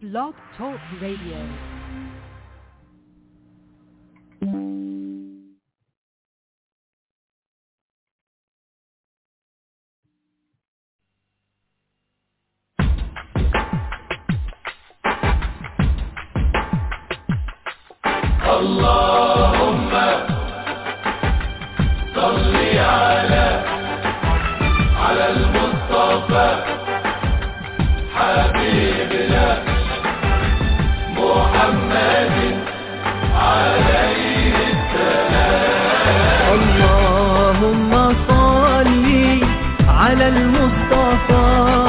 Blog Talk Radio. اللهم صل على على المصطفى حبيبنا محمد عليه اللهم صل على المصطفى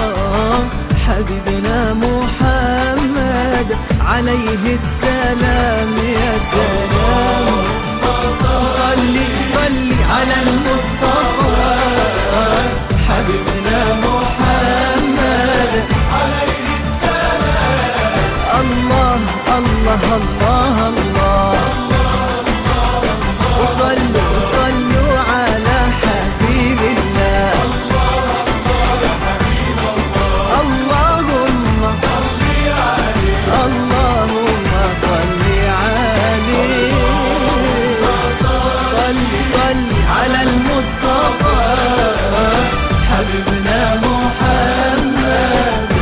حبيبنا محمد عليه السلام يا سلام صل صل على المصطفى حبيبنا محمد عليه السلام الله الله الله الله وصلوا وصلوا على حبيب الله اللهم اللهم صل عليه صل صل على المصطفى حبيبنا محمد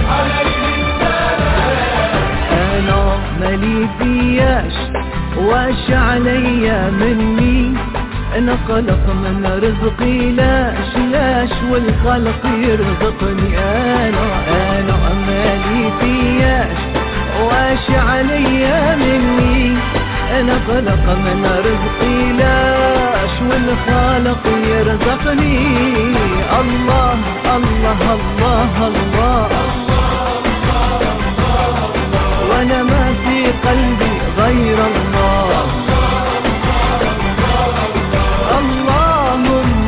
انا مالي فياش واش عليا مني انا خلق من رزقي لاش لاش والخلق يرزقني انا انا مالي فياش واش عليا مني انا خلق من رزقي لاش والخالق يرزقني الله الله الله, الله وانا ما في قلبي غير الله اللهم اللهم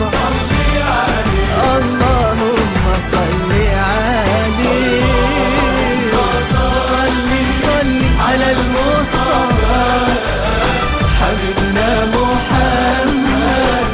صل عليه صل صل على المصطفى حبيبنا محمد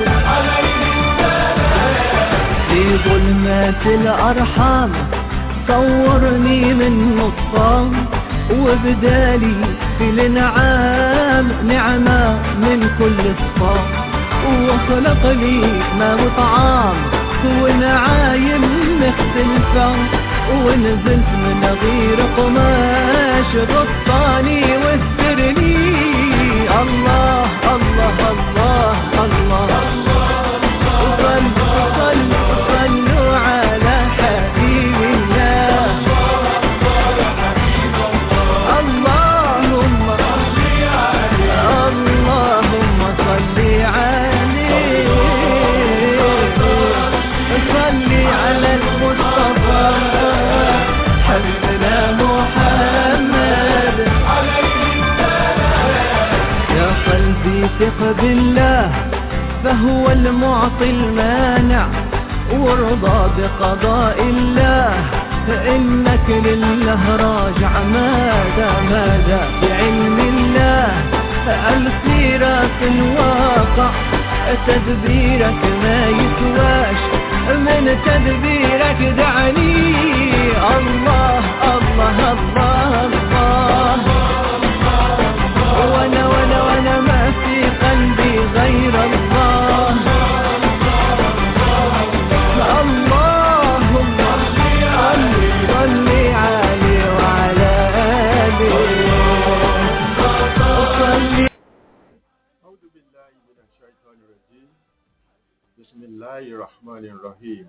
في ظلمات الأرحام صورني من نصام وبدالي في الانعام نعمة من كل الصام وخلق لي ما وطعام ونعايم مختلفة ونزلت من غير قماش غطاني واسترني الله الله الله الله وصلوا صلوا صلوا على حبيب الله اللهم اللهم صل عليه صل على المصطفى حبيبنا محمد يا قلبي ثق بالله فهو المعطي المانع وارضى بقضاء الله فإنك لله راجع ماذا ماذا بعلم الله الخيرات الواقع تدبيرك ما يسواش من تدبيرك دعني الله الله الله الله وانا وانا وانا ما في قلبي غير الله اللهم صل صل عليه وعلى آله صل أعوذ بالله من الشيطان الرجيم بسم الله الرحمن الرحيم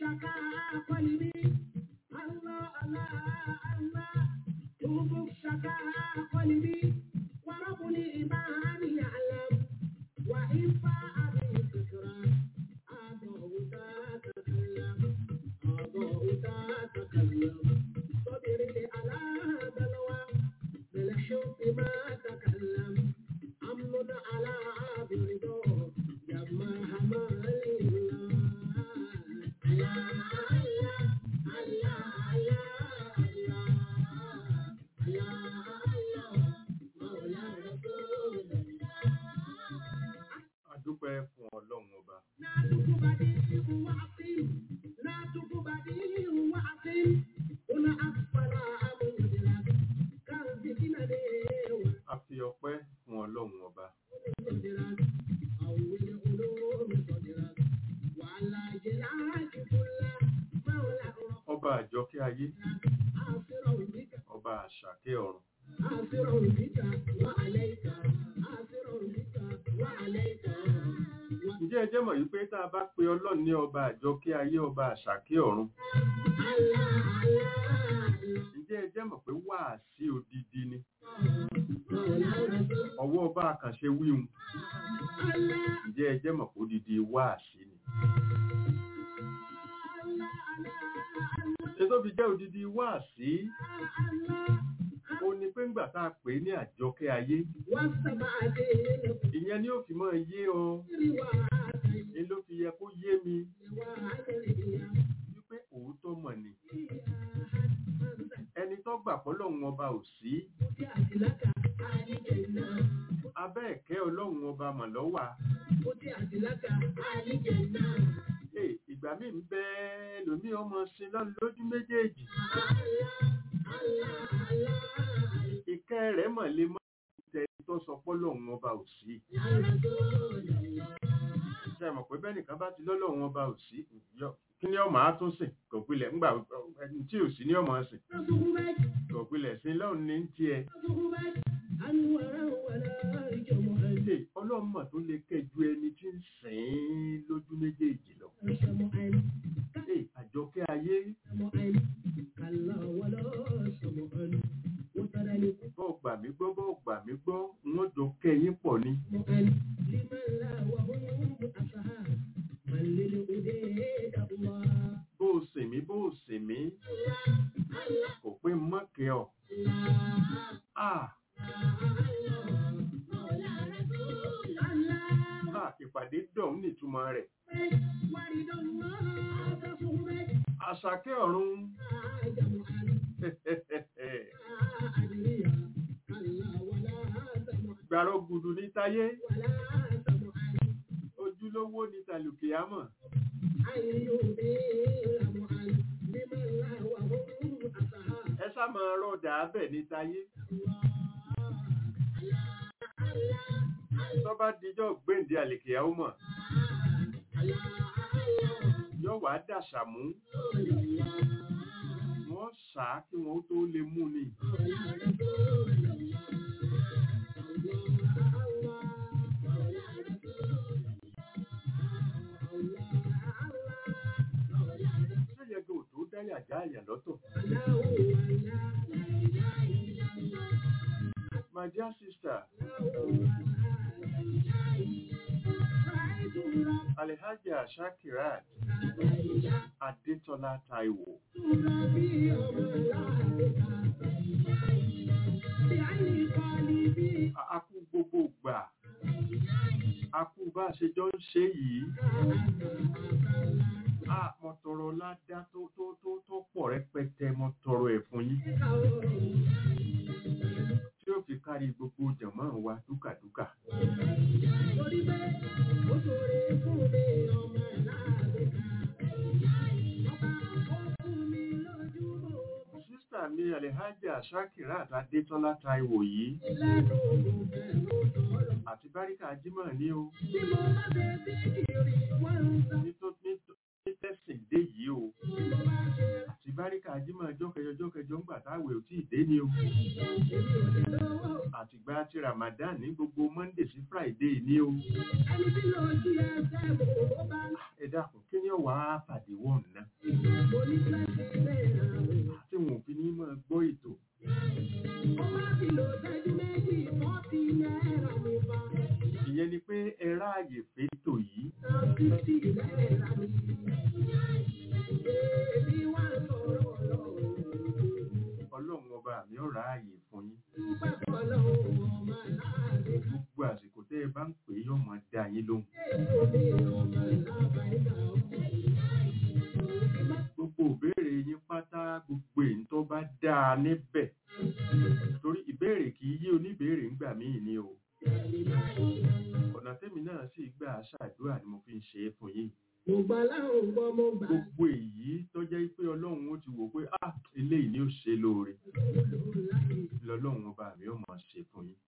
adúpẹ́ fún ọlọ́run ọba a fi ọpẹ́ fún ọlọ́run ọba ọba àjọkẹ́ ayé ọba àṣàkẹ́ ọ̀run ǹjẹ́ ẹ jẹ́ mọ̀ yí pé tá a bá pe ọlọ́run ní ọba àjọkẹ́ ayé ọba àṣàkẹ́ ọ̀run ǹjẹ́ ẹ jẹ́ mọ̀ pé wáàsí odidi ni ọwọ́ ọba àkànṣe wíhun ǹjẹ́ ẹ jẹ́ mọ̀ pé odidi wáàsí ni ṣe tó fi jẹ́ odidi wáàsí ó ní pé ńgbà tá a pè é ní àjọkẹ́ ayé ìyẹn ni ó fi mọ́ yé ọ ni ló fi yẹ kó yé mi wípé òótọ́ mọ̀ ni ẹni tó gbà pọ́lọ́hun ọba ò sí abẹ́ ẹ̀kẹ́ ọlọ́run ọba mọ̀ lọ́wà Hey, ìgbà míì ń bẹ lómi ọmọ sin lọ́nà lójú méjèèjì ìkẹ́ rẹ̀ mọ̀ lè mọ́ ìtẹ́ tó sọ pọ́lọ́hun ọba ò sí ṣe mọ̀ pé bẹ́ẹ̀ nìkan bá ti lọ́lọ́hun ọba ò sí yọ- kí ni ọmọ á tún sìn kò pilẹ̀ ńgbà ẹni tí ò sí ní ọmọ sìn kò pilẹ̀ sí lọ́run ní tiẹ̀ ṣe ọlọ́mọ tó lè kẹjú ẹni tí ń sìn ín lójú méjèèjì lọ ṣe àjọkẹ́ ayé bọ́ gbà mí gbọ́ bọ́ gbà mí gbọ́ wọ́n jọ kẹ́yìn pọ̀ ni bó o sìn mí bó o sìn mí kò pé mọ́kẹ́ ọ. Ah, ah, ìpàdé dọ̀hún nìtumọ̀ rẹ̀. Àṣàkẹ́ ọ̀run. Gbàrọ̀ gùdù ní táyé, ojúlówó ní tàlùkìámọ̀. Ẹ sá máa rọ̀dà abẹ̀ ní táyé. Tó bá dijọ́ gbéǹde àlìkìámọ̀, yóò wá dàṣàmú. Wọ́n sàá kí wọ́n tó lè mú ni. Ṣé yẹ kí o tó dáyà já àyà lọ́tọ̀? My dear sister, Alhaja Shakirat Adetola Taiwo. A- A kú gbogbo gbà. A kú bá a ṣe jọ ń ṣe yìí. A mo tọrọ ládá tó tó tó tó pọ̀ rẹpẹtẹ mo tọrọ ẹ̀ fún yín. Tí ó fi kárí gbogbo jàmọ́ wa dúkàdúkà. Sísà mi Alhaja Shakirat Adetola Taiwo yìí àti Báríkà Jímọ̀ ní o. Nító- nító- Nítẹ̀sìn dé yìí o. Àti Báríkà Jímọ̀ jọ́kẹjọ jọ́kẹjọ ń gbà táwẹ̀ ò tí ì dé ni o. Àtìgbà ti Ramadan ní gbogbo Monday sí Friday ní o. Ẹ dákun kí ni ó wà á pàdé wọ̀n náà? ọlọ́run ọba mi ò ráàyè fún yín gbogbo àsìkò tẹ́ ẹ bá ń pè é yóò máa dá yín lóhùn gbogbo ìbéèrè yín pátá gbogbo èyí tó bá dáa níbẹ̀ torí ìbéèrè kì í yé oníbéèrè ńgbà míì ni o ọ̀nà tẹ́mi náà sì gbà ṣàdúrà ni mo fi ń ṣe é fún yín gbogbo èyí tó jẹ́ pé ọlọ́run ó ti wò pé ah eléyìí ni ó ṣe lóore lọ́lọ́run ọba mi ó máa ṣe fún yín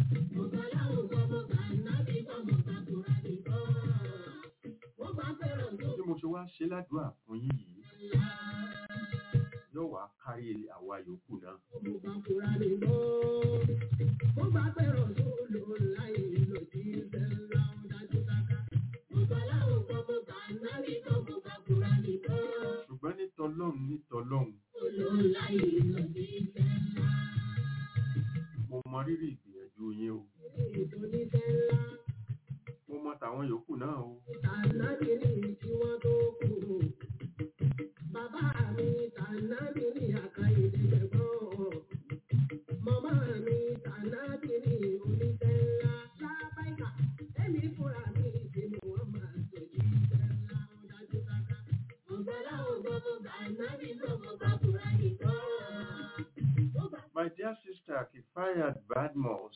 bí mo ṣe wá ṣe ládùúrà fún yín yìí yóò wá kárí àwa yòókù náà ṣùgbọ́n ní tọlọ́run ní tọlọ́run mo mọ rírì ìgbìyànjú yín o mo mọ tàwọn yòókù náà o Bàbá mi tànàbí ní àkàyè ìdẹ̀gbọ́n. Màmá mi tànàbí ní oníṣẹ́ ńlá. Lábáìkà, èmi fúnra mi ti mú wọn máa tòjú iṣẹ́ ńlá ó dájú sáká. Ọ̀gbọ́lá ògbọ́mọ tànàbí gbọ́mọ bá fúra nìkan. my dear sister Kifayat Badmus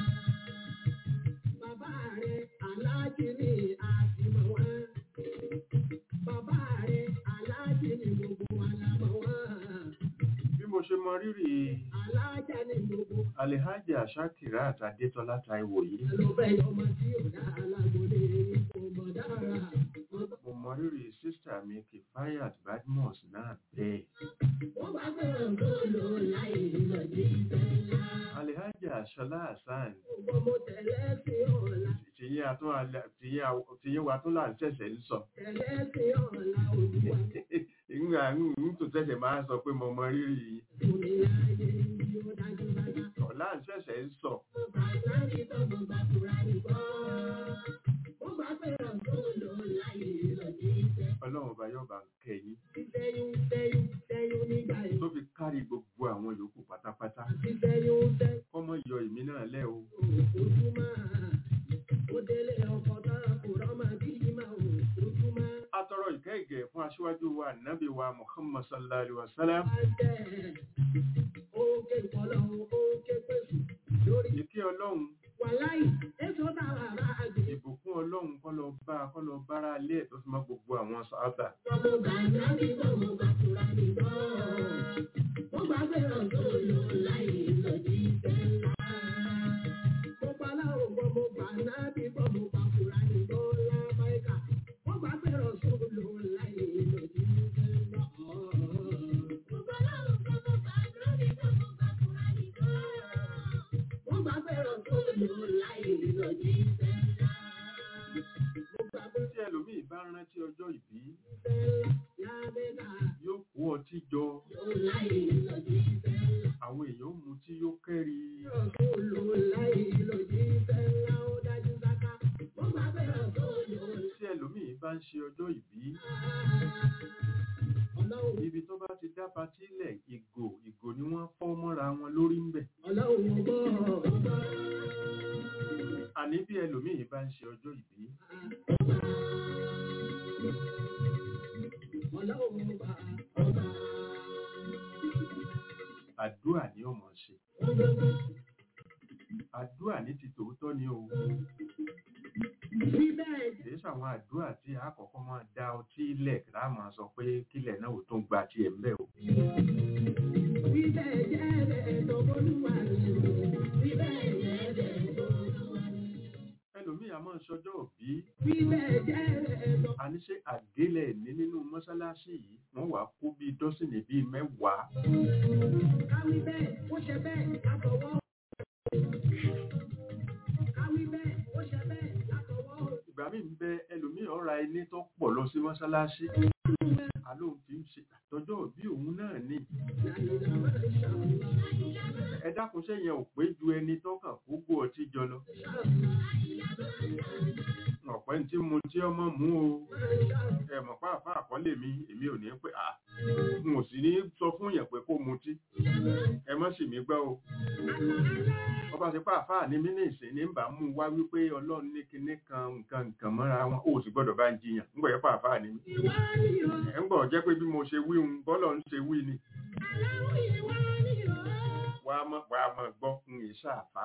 Bàbá rẹ̀ aláàjì ní àtìmọ̀ wá. Bàbá rẹ̀ aláàjì ní gbogbo wa la mọ̀ wá. bí mo ṣe mọ rírì Aláàjà ní gbogbo Alhaja Shakirat Adétọ́lá Táíwò yìí ló fẹ́ yọmọ tí ò dá alágbólé kò mọ̀ dára. mo mọ rírì sísítà mi Kifayat Badmus náà bẹ́ẹ̀ Wọ́n bá fẹ́ràn tó lò láì lọ sí ìfẹ́lá. Alhaja Ṣọlá Hasan Gbogbo mo tẹ̀lé sí ọ̀la, tìyín atún alẹ́- tìyín aw- tìyín wa tún là ń ṣẹ̀ṣẹ̀ ń sọ tẹ̀lé sí ọ̀la olúwa. ìgbà ń tó ṣẹ̀ṣẹ̀ máa sọ pé mo mọ rírì yìí Fúnni láyé yìí ó dájú dájú. ọ̀la ń ṣẹ̀ṣẹ̀ ń sọ Mo bá láyé tó mo bá fura nìkan. Wọ́n bá fẹ́ràn tó lò láì lọ sí ìfẹ́. ọlọ́run ọba yóò bá ń kẹ́yìn Sẹ́yún sẹ́yún sẹ́yún nígbà yìí. tó fi kárí gbogbo àwọn yòókù pátápátá Àti sẹ́yún sẹ́yún. kọ́mọ yọ èmi náà lẹ́ o Ojúmọ́ ó délé ọkọ̀ tán kò rọ́mọ bí máa wò ojúmọ́. atọrọ ìkẹ́ ìgẹ̀ fún aṣíwájú wa nábì wa Muhammad sallallahu alaihi wa sallam Oge ìpọ̀lọ́ oge pèsè lórí ìkẹ́ ọlọ́run wàláì èso táwa bá gbé. ìbùkún ọlọ́run kọ́ lọ bá kọ́ lọ bára lé ẹ̀ tó fi mọ́ gbogbo àwọn sábà Ọmọ bàbá mi bọ̀ mo bá tura mi bọ̀. Mo bá fẹ́ràn tó lò láì lòdì ìfẹ́ ńlá. Mo bá láwọn bọ̀ mo bá náà bí bọ̀ mo bá tura mi bọ̀ lábáìkà. Mo bá fẹ́ràn tó lò láì lòdì ìfẹ́ ńlá. Mo bá láwọn bọ̀ mo bá náà bí bọ̀ mo bá tura mi bọ̀. Mo bá fẹ́ràn tó lò láì lòdì ìfẹ́ ńlá. Mo bá fẹ́ràn tí ẹlòmíì bá rántí ọjọ́ ìbí ìfẹ́ ńlá lábẹ́ká. yóò kó ọtí jọ Lò láì lòdì ìfẹ́ ńlá. àwọn èèyàn mu tí yóò kẹ́rí tí ẹlòmíì bá ń ṣe ọjọ́ ìbí ibi tó bá ti dá patí lẹ̀ ìgò ìgò ni wọ́n fọ́ mọ́ra wọn lórí ń bẹ̀ àní bí ẹlòmíì bá ń ṣe ọjọ́ ìbí àdúrà ni ó mọ̀ ṣe àdúrà ní ti tòótọ́ ni o kìí ṣàwọn àdúrà tí a kọ́kọ́ máa dá ọtí ilẹ̀ kí láà máa sọ pé kílẹ̀ náà ò tún gba tiẹ̀ ń bẹ̀ o ẹlòmíì a máa ń ṣọjọ́ òbí àníṣe àgélẹ̀ ní nínú mọ́ṣáláṣí yìí wọ́n wàá kó bíi dọ́sìnì bíi mẹ́wàá Káwí bẹ́ẹ̀, ó ṣe bẹ́ẹ̀, látọwọ́. Káwí bẹ́ẹ̀, ó ṣe bẹ́ẹ̀, látọwọ́. ìgbà míì ń bẹ ẹlòmíì ọ̀ra ẹni tó pọ̀ lọ sí mọ́ṣáláṣí alóhùn fi ń ṣe àtọ́jọ́ òbí òun náà ní ẹ dákun sẹ́yìn ò pé ju ẹni tó kàn kó gbó ọtí jọ lọ ọ̀pẹ́ ní tí mo tí ọmọ mú o ẹ mọ̀ pá àfá àkọlé mi èmi ò ní pé à n ò sì ní sọ fún yẹn pé kó mutí ẹ mọ́ sì mí gbọ́ o wọ́n bá ti pa àfá ní mí ní ìsìn ní bá mú wá wípé ọlọ́run ní kinní kan nǹkan nǹkan mọ́ra wọn ó sì gbọ́dọ̀ bá ń jiyàn ń gbọ́ yẹ pa àfá ní mí ẹ̀ ń gbọ́ jẹ́ pé bí mo ṣe wí un bọ́lọ̀ ń ṣe wí ni wàá mọ̀ wàá mọ̀ gbọ́ ń yè ṣàfá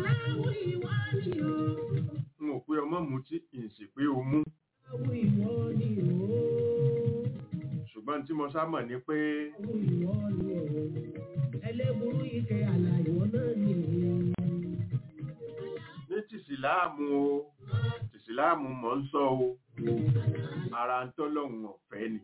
n ò pé ọmọ mutí n sì pé o mú ṣùgbọ́n tí mo sá mọ̀ ni pé Ẹlẹ́burú ike àlà ìwọ náà ni ní tìsíláàmù o tìsíláàmù mọ̀ ń sọ o ara ń tọ́lọ́hun ọ̀fẹ́ ni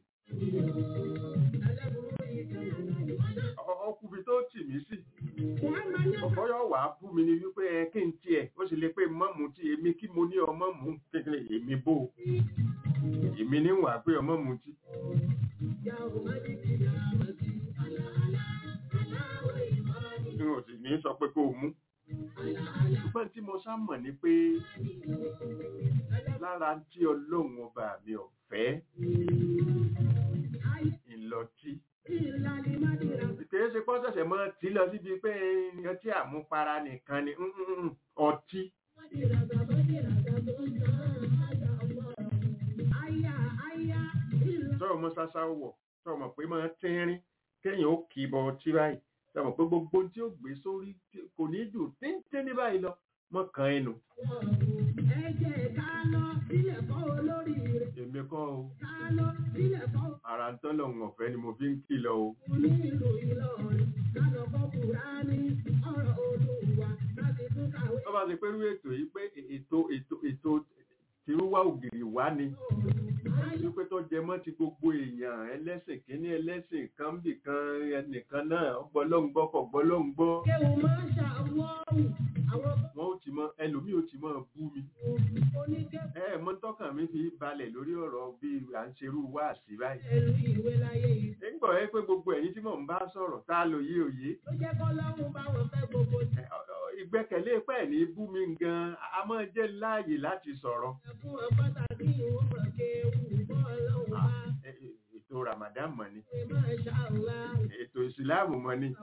Ọ- ọkùnrin tó tì mí sí ọ̀pọ̀ yóò wà á bú mi ni wípé ẹ kí n tiẹ̀ ó sì lè pé mọ́mù tí èmi kí mo ní ọmọ mú kékeré èmi bò ó. èmi ní wà pé ọmọ mú tí n ò sì ní sọ pé kó o mú ṣùgbọ́n tí mo sá mọ̀ ni pé lára tí ọlọ́run ọba mi ọ̀fẹ́ ìlọtí kìí ṣe pọ́n ṣẹ̀ṣẹ̀ mọ́ tí lọ síbi pé ọtí àmupara nìkan ni mm, mm, mm, ọtí sọ̀rọ̀ mọ́ ṣáṣá wọ̀ sọ̀rọ̀ mọ̀ pé máa tínrín kéèyàn ó kì í bọ ọtí báyìí sọ̀rọ̀ mọ̀ pé gbogbo ohun tí ó gbé sórí tí- kò ní jù tíntín ní báyìí lọ mọ́ kan ẹnu èmi kọ́ o ara ń tọ́lọ̀ ń ọ̀fẹ́ ni mo fi ń kìlọ̀ o tó bá ti pẹ́rú ètò yìí pé ètò ètò ètò tìrúwá ògiri wá ni wípé tó jẹ mọ́ ti gbogbo èèyàn ẹlẹ́sìn kínní ẹlẹ́sìn kan bì kan ẹnìkan náà gbọ́lọ́ngbọ́ kọ̀ gbọ́lọ́ngbọ́ wọn ó ti mọ ẹlòmíì ó ti mọ bú mi ẹ ẹ mọ tọkàn mi fi balẹ̀ lórí ọ̀rọ̀ bí à ń ṣerú wá sí báyìí nígbà ẹ pé gbogbo ẹ̀yin tí mò ń bá sọ̀rọ̀ tá a lò yé òye ẹ, ọ- ọ, ìgbẹ́kẹ̀lé pẹ̀ ní bú mi gan a máa jẹ́ láàyè láti sọ̀rọ̀ Ah, ẹ- ẹ- ètò Ramadan mọ̀ ni ètò ìsìláàmù mọ̀ ni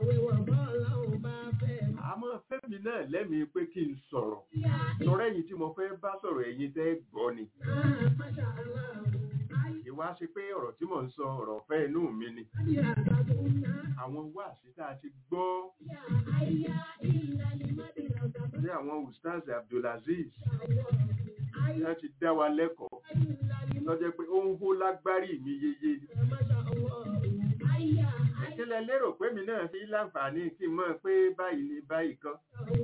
àmọ́ fẹ́mi náà lẹ́mìí pé kí n sọ̀rọ̀ lọ́rọ̀ ẹ̀yin tí mo fẹ́ bá sọ̀rọ̀ ẹ̀yin tẹ́ gbọ́ ni ìwá ṣe pé ọ̀rọ̀ tí mò ń sọ ọ̀rọ̀ ọ̀fẹ́ inú mi ni àwọn wáàsí tá a ti gbọ́ ní àwọn ustaz Abdulaziz wọ́n ti dá wa lẹ́kọ̀ọ́ lọ́jọ́ pé ó ń hó lágbárí mi yeye ni ìkílẹ̀ lérò pé mi náà fi láǹfààní kí n mọ̀ pé báyìí ni báyìí kan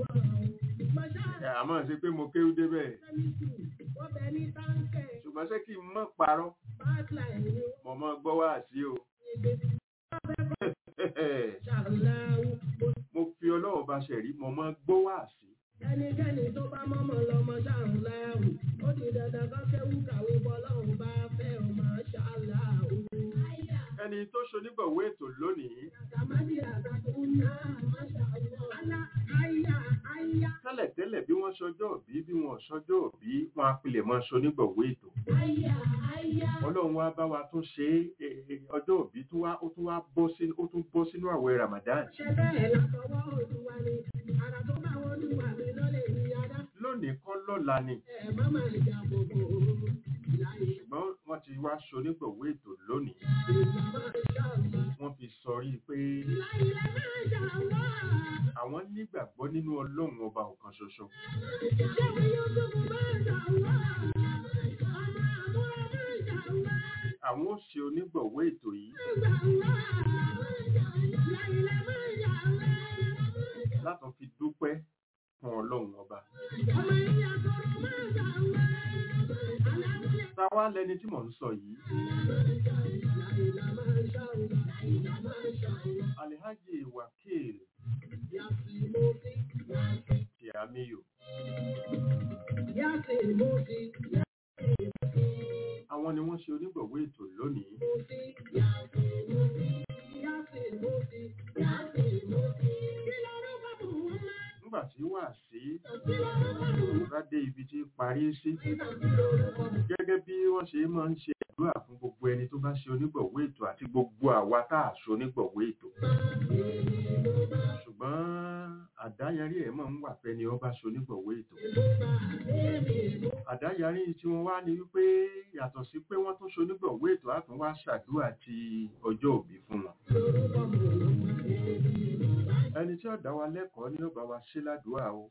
àmọ́ ṣe pé mo kéwú débẹ̀ ṣùgbọ́n ṣé kí n mọ̀ parọ́ mo mọ̀ gbọ́ wá sí o mo fi ọlọ́wọ́ bá ṣẹ̀rí mo mọ̀ gbọ́ wá sí ẹnikẹ́ni tó bá mọ́mọ́ lọ́mọ ṣáàrùn láàrùn ó di dandan kọ́ kéwú kàwé bọ́lọ́run bá fẹ́ ọmọ ṣáàláàrù. ẹni tó ṣonígbọ̀wé ètò lónìí àtàmádì àtàkùn náà máṣá Allah àyà àyà tẹ́lẹ̀tẹ́lẹ̀ bí wọ́n ṣọjọ́ òbí bí wọ́n ṣọjọ́ òbí wọn á pilẹ̀ mọ́ ṣonígbọ̀wé ètò àyà àyà. ọlọ́run wá bá wa tún ṣe é, e, e, ọjọ́ òbí tó wá ó tún wá bọ́ sínú ó tún bọ́ sínú àwẹ̀ Ramadan ṣe bẹ́ẹ̀ látọwọ́ olúwa ni ara tó bá wọn olúwa mi lọ́lẹ̀ ní adá lónìí kọ́ lọ́la ni ẹ̀ má máa jà gbogbo láyé ṣùgbọ́n wọ́n ti wá ṣonígbọ̀wé ètò lónìí ìmọ̀ ṣáàlá. wọ́n fi sọrí pé láyé la máa jà wá. àwọn nígbàgbọ́ nínú ọlọ́run ọba ọ̀kan ṣoṣo ṣé wọn yóò tó fún máa jà wá. ọmọ àbúrò máa jà wá. àwọn ó ṣe onígbọ̀wé ètò yìí látàn fi dúpẹ́ fún ọlọ́run ọba táwa lẹni tí mò ń sọ yìí Alhaji Wakil Tiamiyo àwọn ni wọ́n ṣe onígbọ̀wé ètò lónìí nígbà tí wà sí bá dé ibi tí parí sí gẹ́gẹ́ bí wọ́n ṣe máa ń ṣe àdúrà fún gbogbo ẹni tó bá ṣe onígbọ̀wọ́ ètò àti gbogbo àwa tá a ṣe onígbọ̀wọ́ ètò ṣùgbọ́n àdáyarí ẹ̀ máa ń wà fẹ́ ni wọ́n bá ṣe onígbọ̀wọ́ ètò àdáyarí tí wọ́n wá ní wípé yàtọ̀ sí pé wọ́n tún ṣe onígbọ̀wọ́ ètò á tún wá ṣàdúrà ti ọjọ́ òbí fún wọn ẹni tí ó dá wa lẹ́kọ̀ọ́ ni ó bá wa ṣe ládùúrà o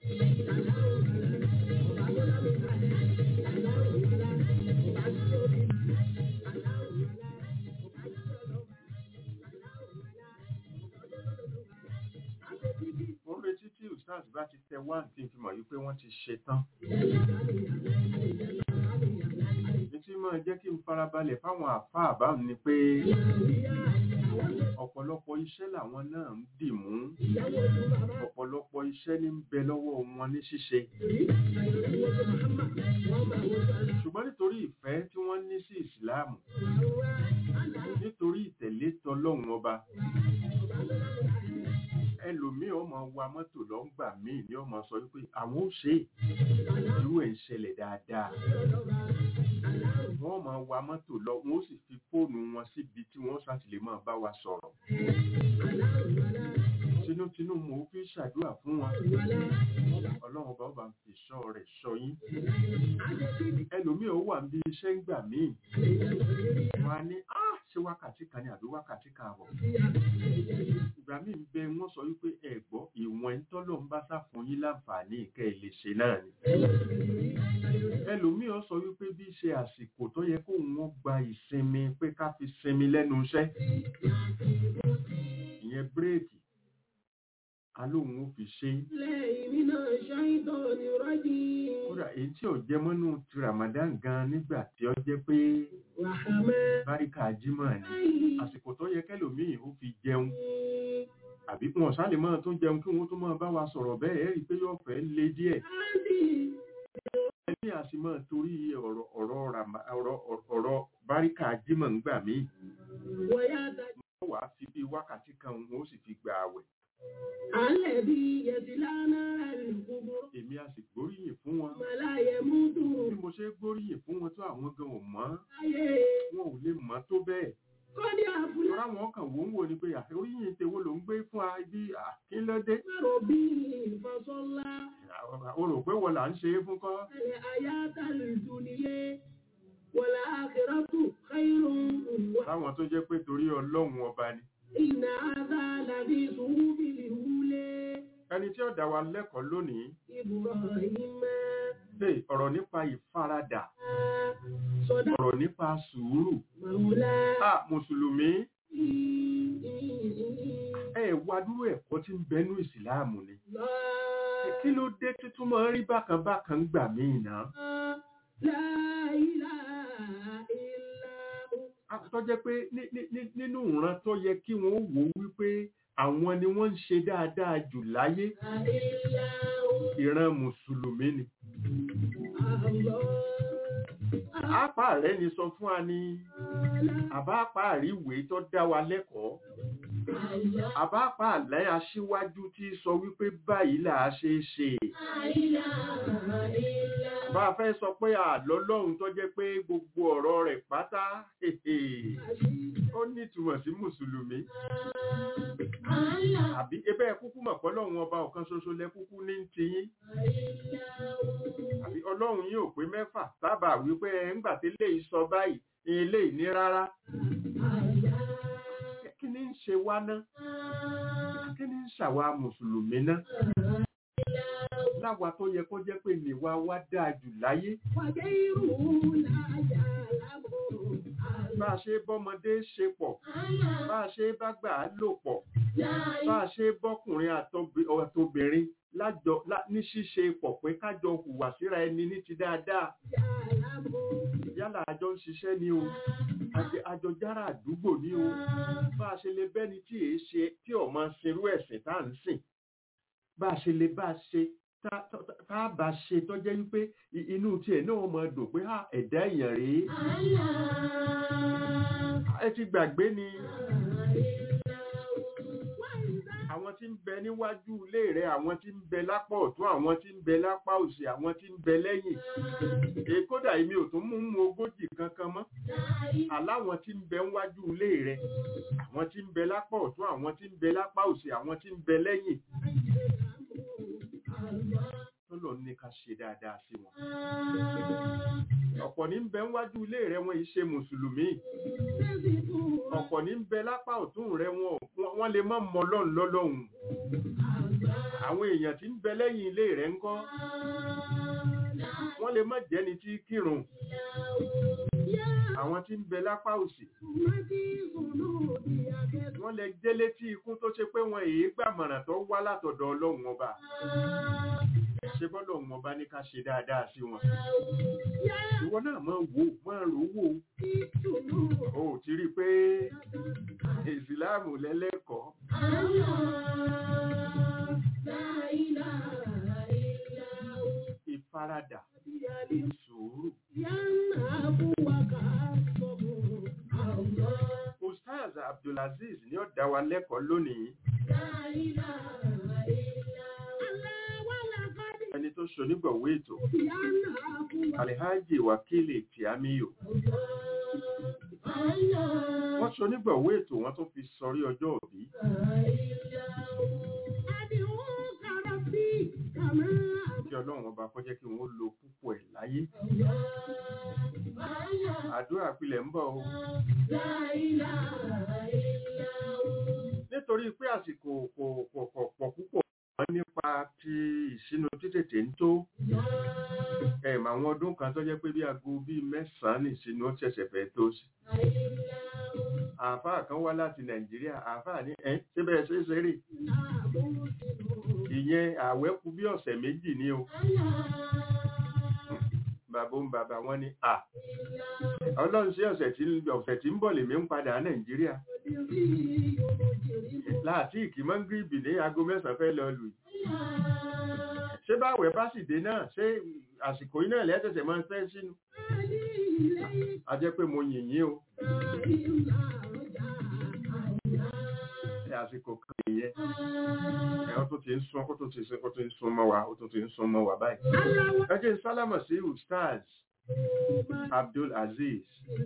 mo ń retí tí ustaz bá ti tẹ wá kí n fi mọ̀ wípé wọ́n ti ṣe tán ní tí máa jẹ́ kí n farabalẹ̀ fáwọn àfáà báwọn ni pé ọ̀pọ̀lọpọ̀ iṣẹ́ làwọn náà ń dì mú ọ̀pọ̀lọpọ̀ iṣẹ́ ní ń bẹ lọ́wọ́ wọn ní ṣíṣe ṣùgbọ́n nítorí ìfẹ́ tí wọ́n ní sí ìsìláàmù nítorí ìtẹ̀lé tọlọ́run ọba ẹlòmíì ọmọ wa mọ́tò lọ́ngbà míì ni ọmọ sọ wípé àwọn ò ṣe é irú ẹ̀ ń ṣẹlẹ̀ dáadáa wọ́n máa wa mọ́tò lọ wọ́n ó sì fi fóònù wọn síbi tí wọ́n ṣàtìlẹ́ máa bá wa sọ̀rọ̀ tinútinú mo fi ṣàdúrà fún wọn ọlọ́run ọba ọba ń fi ṣọ́ rẹ̀ ṣọ́ yín ẹlòmíì ó wà níbi iṣẹ́ ń gbà míì wọn á ní á ṣe wákàtí kan ní àbí wákàtí kan àbọ̀ ìgbà míì ń bẹ wọ́n sọ wípé ẹ gbọ́ ìwọ̀n ń tọ́lọ̀ ń bá sá fún yín láǹfààní ìkẹ́ ẹ lè ṣe náà ni ẹlòmíì ó sọ wípé bí ṣe àsìkò tó yẹ kó wọn gba ìsinmi pé ká fi sinmi lẹ́nu iṣẹ́ ìyẹn bírèkì alóhun ó fi ṣe kódà èyí tí ò jẹ mọ́nú ti Ramadan gan nígbà tí ó jẹ́ pé báríkà jímọ̀ ni àsìkò tó yẹ kẹlòmíì ó fi jẹun àbí wọn sálè máa tún jẹun kí wọn tún máa bá wa sọ̀rọ̀ bẹ́ẹ̀ ẹ rí i pé yóò fẹ́ le díẹ̀ ẹbí àti máa torí ọ̀rọ̀ ọ̀rọ̀ rama ọ̀rọ̀ ọ̀rọ̀ báríkà jímọ̀ ńgbà míì wọ́n wàá fi bí wákàtí kan wọn ó sì fi gbà àwẹ̀ èmi a sì gbóríyìn fún wọn bí mo ṣe gbóríyìn fún wọn tó àwọn gan ò mọ̀ wọn ò lè mọ̀ tó bẹ́ẹ̀ Tọ́lá wọn kàn wò ń wò ní pé oríyìn tèwo ló ń gbé fún a ibi àkínlódé. O rò pé wọ́n là ń ṣe é fún kọ́. Láwọn tó jẹ́ pé torí ọlọ́run ọba ni. Ẹni tí ó dá wa lẹ́kọ̀ọ́ lónìí. Ṣé ọ̀rọ̀ nípa ìfaradà ọ̀rọ̀ nípa sùúrù. À Mùsùlùmí. Ẹ wá dúró ẹ̀kọ́ tí ń bẹnú ìsìláàmù ni. Kí ló dé títún máa ń rí bákan bákan gbà míì náà? Tó jẹ́ pé nínú ìran tó yẹ kí wọ́n wò wípé àwọn ni wọ́n ń ṣe dáadáa jù láyé. Ìran Mùsùlùmí ni àpá rẹ̀ ni sọ fún wa ní àbápá àríwé tó dá wa lẹ́kọ̀ọ́ àbápá àlẹ́ aṣíwájú tí sọ wípé báyìí là á ṣe é ṣe bá a fẹ́ sọ pé àlọ́lọ́run tó jẹ́ pé gbogbo ọ̀rọ̀ rẹ̀ pátá ó ní ìtumọ̀ sí mùsùlùmí àbí ebẹ́ kúkú mọ̀ pọ́lọ́run ọba ọ̀kan ṣoṣo lẹ kúkú ní tiyín àbí ọlọ́run yìí ò pé mẹ́fà sábà wípé ńgbà tí lè sọ báyìí ilé ìní rárá kí ni ń ṣe wá ná kí ni ń ṣàwa mùsùlùmí ná láwa tó yẹ kó jẹ́ pé nìwa wá dáa jù láyé bá a ṣe bọ́mọdé ṣe pọ̀ bá a ṣe bá gbà á lò pọ̀ bá a ṣe bọ́kùnrin àtobìnrin lájọ ní ṣíṣe pọ̀ pé kájọ hùwà síra ẹni ní ti dáadáa yálà àjọ ń ṣiṣẹ́ ni o àjọ jára àdúgbò ni o bá a ṣe lè bẹ́ni tí èé ṣe tí ọmọ ṣerú ẹ̀sìn tá à ń sìn bá a ṣe lè bá a ṣe tá a bá ṣe tó jẹ́ wípé inú tiẹ̀ náà mọ̀ dùn pé ẹ̀dá èèyàn rèé ẹ ti gbàgbé ni àwọn tí tí ń bẹ níwájú ilé rẹ àwọn tí ń bẹ lápá ọ̀tún àwọn tí ń bẹ lápá òsì àwọn tí ń bẹ lẹ́yìn èyí kódà èmi ò tún mú mú ogójì kankan mọ́ aláwọn tí ń bẹ níwájú ilé rẹ àwọn tí ń bẹ lápá ọ̀tún àwọn tí ń bẹ lápá òsì àwọn tí ń bẹ lẹ́yìn tọ́lọ̀ ní ká ṣe dáadáa sí wọn ọ̀pọ̀ ní ń bẹ níwájú ilé rẹ wọn yìí ṣe mùsùlùmí ọ̀pọ̀ ní ń bẹ lápá ọ̀tún rẹ wọn wọ́n lè má mọ ọlọ́run lọ́lọ́run àwọn èèyàn tí ń bẹ lẹ́yìn ilé rẹ ń kọ́ wọ́n lè má jẹ́ni tí kírun àwọn tí ń bẹ lápá òsì wọ́n lè jẹ́ létí ikú tó ṣe pé wọn èyí gbàmọ̀ràn tó wá látọ̀dọ̀ ọlọ́run ọba ṣe bọ́lọ̀ wọn bá ní ká ṣe dáadáa sí wọn ìwọ náà máa wò máa rò wò ó ti rí i pé ìsìláàmù lẹ́lẹ́kọ̀ọ́ ìfaradà sùúrù ustaz abdulaziz ni ó dá wa lẹ́kọ̀ọ́ lónìí ẹni tó ṣonígbọ̀wé ètò alhaji wakili tiamiyo wọ́n ṣonígbọ̀wé ètò wọ́n tún fi sọrí ọjọ́ òbí kí ọlọ́run ọba kó jẹ́ kí wọ́n lo púpọ̀ ẹ̀ láyé àdúrà pilẹ̀ ń bọ̀ o nítorí pé àsìkò kò pọ̀ pọ̀ púpọ̀ wọ́n nípa ti ìṣínú títètè ń tó ẹ̀mà àwọn ọdún kan tó jẹ́ pé bí aago bíi mẹ́sàn-án ní ìṣínú ó ṣẹ̀ṣẹ̀ fẹ́ tó sí àáfàá kan wá láti nàìjíríà àáfàá ní ẹ́ síbẹ̀ ṣe é ṣeré ìyẹn ààwẹ̀ kù bí ọ̀sẹ̀ méjì ní o bàbá ń bàbá wọn ní à ọlọ́run sí ọ̀sẹ̀ tí ń bọ̀ lèmi ń padà nàìjíríà láti ìkìmọ́ ń gíríbì ní aago mẹ́sàn-án fẹ́ lọ lù ṣé báwẹ̀ bá sì dé náà ṣé àsìkò yìí náà lẹ́sẹ̀sẹ̀ máa ń fẹ́ sínú a jẹ́ pé mo yìn yín o àsìkò kan ìyẹn ẹ̀ ó tó ti ń sún ó tó ti sún ó tó ń sún mọ́ wa ó tó ti ń sún mọ́ wa báyìí ẹ jẹ́ sálámà sí ustaz Abdul Aziz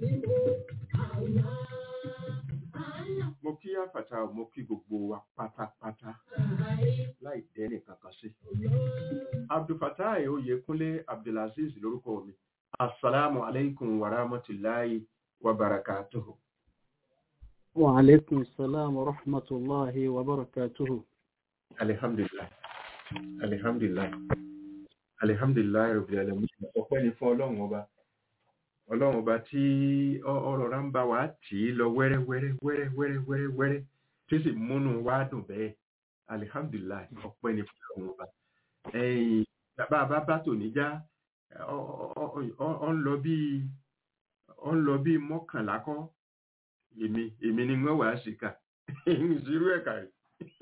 mo kí àfàtà mo kí gbogbo wa pátápátá láì dẹ́nì kankan sí abdulfatai oyèkúnlé abdulaziz lórúkọ mi assalamu alaikum wa rahmatulahi wa barakatuhu. wa alaikum salam wa rahmatulahi wa barakatuhu. alihamdulilah alihamdulilah alihamdulilah rabbil alamin ọpẹ́ ni fún ọlọ́run ọba ọlọ́run ọba tí ọ̀rọ̀ rà ń bá wa tì í lọ wẹ́rẹ́ wẹ́rẹ́ wẹ́rẹ́ wẹ́rẹ́ wẹ́rẹ́ wẹ́rẹ́ tí sì múnú wa dùn bẹ́ẹ̀ alihamdulilayi ọpẹ́ ni fún ọlọ́run ọba ẹ̀yìn bàbá bá bá tò níjà ọ ń lọ bí ọ ń lọ bí mọ́kànlá kọ́ èmi èmi ni wọ́n wà á ṣìkà ìṣirú ẹ̀ka rẹ̀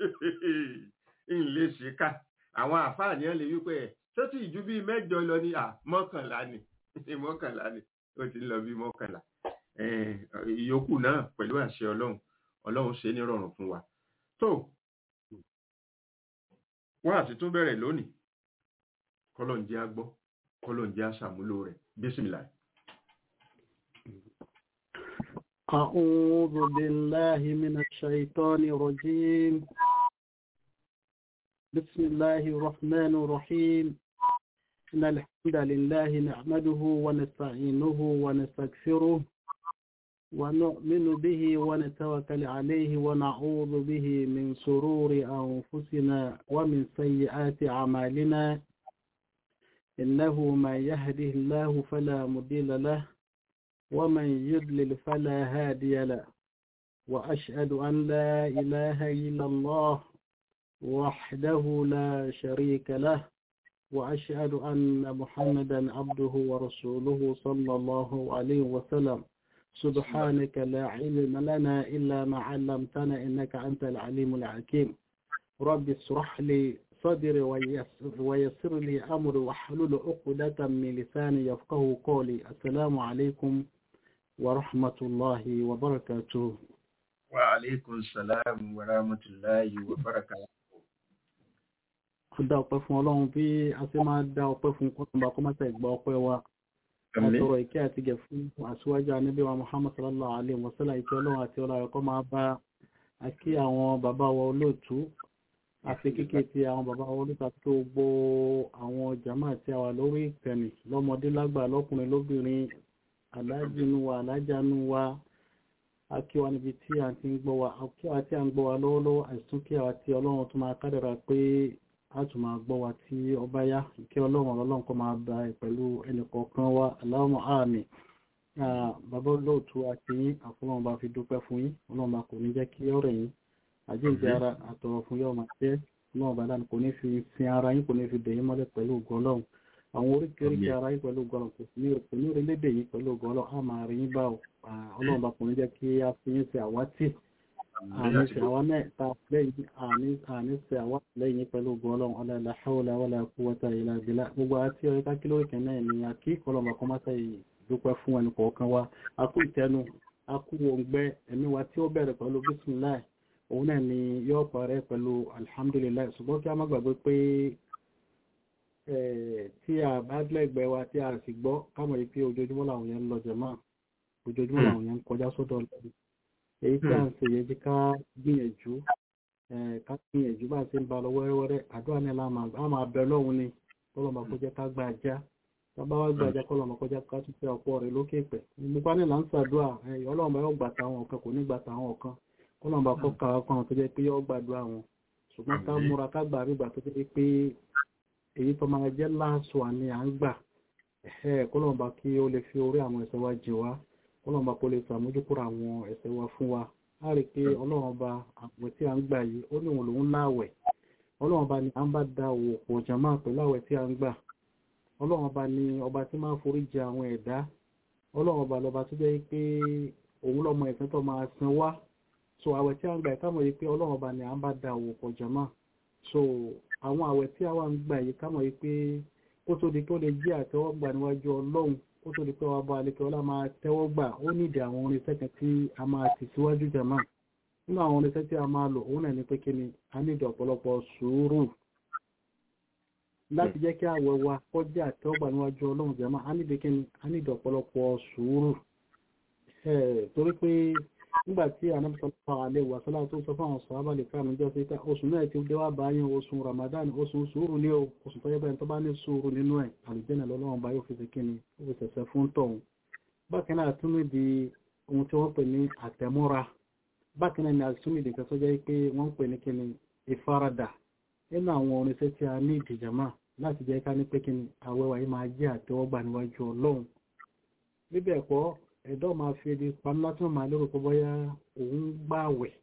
ń lè ṣìkà àwọn àfáàní ẹ̀ lè wípé ẹ̀ tó ti ju bíi mẹ́jọ lọ ní à mọ́kànlá ni mọ́kànlá ni ó ti ń lọ bí mọ́kànlá ìyókù náà pẹ̀lú àṣẹ ọlọ́run ọlọ́run ṣe ní rọrùn fún wa tó wọ́n àti tún bẹ̀rẹ̀ lónìí kọ́lọ́n jẹ́ agbọ́ kọ́lọ́n jẹ́ aṣàmúlò rẹ̀ bísímìlà. أعوذ بالله من الشيطان الرجيم بسم الله الرحمن الرحيم إن الحمد لله نحمده ونستعينه ونستغفره ونؤمن به ونتوكل عليه ونعوذ به من شرور أنفسنا ومن سيئات أعمالنا إنه من يهده الله فلا مضل له ومن يضلل فلا هادي له وأشهد أن لا إله إلا الله وحده لا شريك له وأشهد أن محمدا عبده ورسوله صلى الله عليه وسلم سبحانك لا علم لنا إلا ما علمتنا إنك أنت العليم الحكيم رب اشرح لي صدري ويسر, ويسر لي أمري واحلل عقدة من لساني يفقه قولي السلام عليكم ورحمة الله وبركاته وعليكم السلام ورحمة الله وبركاته dá ọpẹ́ fún ọlọ́run bí a ṣe máa dá ọpẹ́ fún kọ́tùnbà kó má tẹ̀ gba ọpẹ́ wa àtọrọ ìkẹ́ àti gẹ̀ fún àṣíwájú anábí wa muhammad sallallahu alaihi wa sallam ìkẹ́ ọlọ́run àti ọlá ẹ̀kọ́ máa bá akí àwọn bàbá wa olóòtú àfi kíkẹ́ ti àwọn bàbá wa olóòtú àti gbogbo àwọn jàmá àti àwà lórí ìkànnì lọ́mọdé lágbà lọ́kùnrin lóbìnrin alájínú wa alájánú wa akí wa níbi tí a ti ń gbọ́ wa akí wa tí a ń gbọ́ wa lọ́wọ́lọ́wọ́ àìsùn kí àwa tí ọlọ́run tó máa kádàrà pé a tún máa gbọ́ wa tí ọba yá kí ọlọ́run ọlọ́run kó máa bá ẹ pẹ̀lú ẹnìkọ̀ọ̀kan wa Allahumma àmín bàbá olóòtú àti yín àfọlọ́run bá fi dúpẹ́ fún yín ọlọ́run bá kò ní jẹ́ kí ọ̀rẹ́ yín àjíǹde ara àtọ̀rọ̀ fún yóò máa jẹ́ ọlọ́run bá dáni kò ní fi sin ara yín kò ní fi dè yín mọ́lẹ̀ pẹ̀lú ògo ọlọ́run àwọn oríkèéríkè ara yín pẹ̀lú ògo ọlọ́run kò ní kò ní orílẹ̀-èdè yín pẹ̀lú ògo ọlọ́run á máa rí yín bá ọlọ́run bá kò ní jẹ́ kí á fi yín ṣe àwátì àní ṣe àwa mẹ́ta lẹ́yìn àní ṣe àwa lẹ́yìn pẹ̀lú ògo ọlọ́run ọlá la hawla wala quwwata illa billah gbogbo àti ọ̀rẹ́ ká kílórí kan náà ni àkí kọlọ́mọ kan máa ṣe dúpẹ́ fún ẹnì kọ̀ọ̀kan wa a kú ìtẹnu a kú òǹgbẹ ẹ̀mí wa tí ó bẹ̀rẹ̀ pẹ̀lú bísímìláì òun náà ni yóò parẹ́ pẹ̀lú alhamdulillah ṣùgbọ́n kí a má gbàgbé pé tí a bá lẹ́gbẹ̀ẹ́ wa tí a sì gbọ́ kámọ̀ yìí pé ojoojúmọ́ làwọn yẹn ń lọ jẹ̀mọ́ ojoojúmọ́ làwọn yẹn ń kọjá sọ́dọ̀ lẹ́yìn èyí tí a ń ṣe yẹ jí ká gbìyànjú ká gbìyànjú bá ṣe ń ba lọ wẹ́rẹ́wẹ́rẹ́ àdúrà ní la máa bẹ lọ́hùn ni kọ́lọ́mà kó jẹ́ ká gba ajá tábà wá gba ajá kọ́lọ́mà kó jẹ́ ká tún fẹ́ ọ̀pọ̀ rẹ̀ lókè pẹ̀ nípa ní là ń ṣàdúrà ọlọ́run bá yóò gbà táwọn ọ̀kan kò ní gbà táwọn ọ̀kan kọ́lọ́mà bá kọ́ ká ọkàn àwọn tó jẹ́ pé yóò gbàdúrà wọn ṣùgbọ́n ká múra ká gbà rí ìgbà tó jẹ́ pé èyí tó máa jẹ́ láàṣọ àní à ń gbà kọ́lọ́mà bá kí ó lè fi orí àwọn ẹ̀ṣẹ̀ wa jì wá ọlọ́run bá kó lè sàmójúkúrò àwọn ẹ̀ṣẹ̀ wa fún wa a rí pé ọlọ́run bá àwẹ̀ tí a ń gbà yìí ó ní òun lòun láwẹ̀ ọlọ́run bá ní à ń bá da òwò pọ̀ jàmá pẹ̀lú àwẹ̀ tí a ń gbà ọlọ́run bá ní ọba tí máa forí jẹ àwọn ẹ̀dá ọlọ́run bá lọ́ba tó jẹ́ pé òun lọ́mọ ẹ̀sìn tó máa san wá so àwẹ̀ tí a ń gbà ká mọ̀ yìí pé ọlọ́run bá ní à ń bá da òwò pọ̀ jàmá so àwọn àwẹ̀ tí a wà ń gbà yìí ká mọ̀ yìí pé kó tó di kó lè jẹ́ àtẹ́wọ́gbà níwájú ọlọ́run ó tó di pé wàá bá alẹ́kẹ́ ọlá máa tẹ́wọ́ gbà ó nídi àwọn orinṣẹ́ kan tí a máa tì síwájú jàmá nínú àwọn orinṣẹ́ tí a máa lò òun náà ní pé kí ni a nídi ọ̀pọ̀lọpọ̀ sùúrù láti jẹ́ kí àwẹ̀ wa kọjá àtẹ́wọ́gbà níwájú ọlọ́run jàmá a nídi kí ni a nídi ọ̀pọ̀lọpọ̀ sùúrù torí pé nígbà tí anamsọ́lá alẹ́ wà sọ́lá tó sọ fáwọn sọ́ábà lè káàmù jọ sí oṣù náà ti dé wá báyìí oṣù Ramadan oṣù sùúrù ní o oṣù tó yẹ́bẹ̀ẹ́ tó bá ní sùúrù nínú ẹ̀ àlùjẹ́nà lọ́lọ́wọ́n bá yóò fi ṣe kíni ó fi ṣẹ̀ṣẹ̀ fún tọ̀hún bákan náà tún ní di ohun tí wọ́n pè ní àtẹ̀mọ́ra bákan náà ni àtúnmí di kan tó jẹ́ pé wọ́n pè ní kíni ìfaradà nínú àwọn oníṣẹ́ tí a ní ìdìjàmá láti jẹ́ ká ní pé kíni àwẹ̀wà yìí máa jẹ́ àtẹ́wọ́gbà níwájú Ọlọ́run bíbẹ̀ ẹ̀kọ́ ẹ̀dọ́ máa fi ebi pamọ́ láti máa lérò pé bóyá òun gbààwẹ̀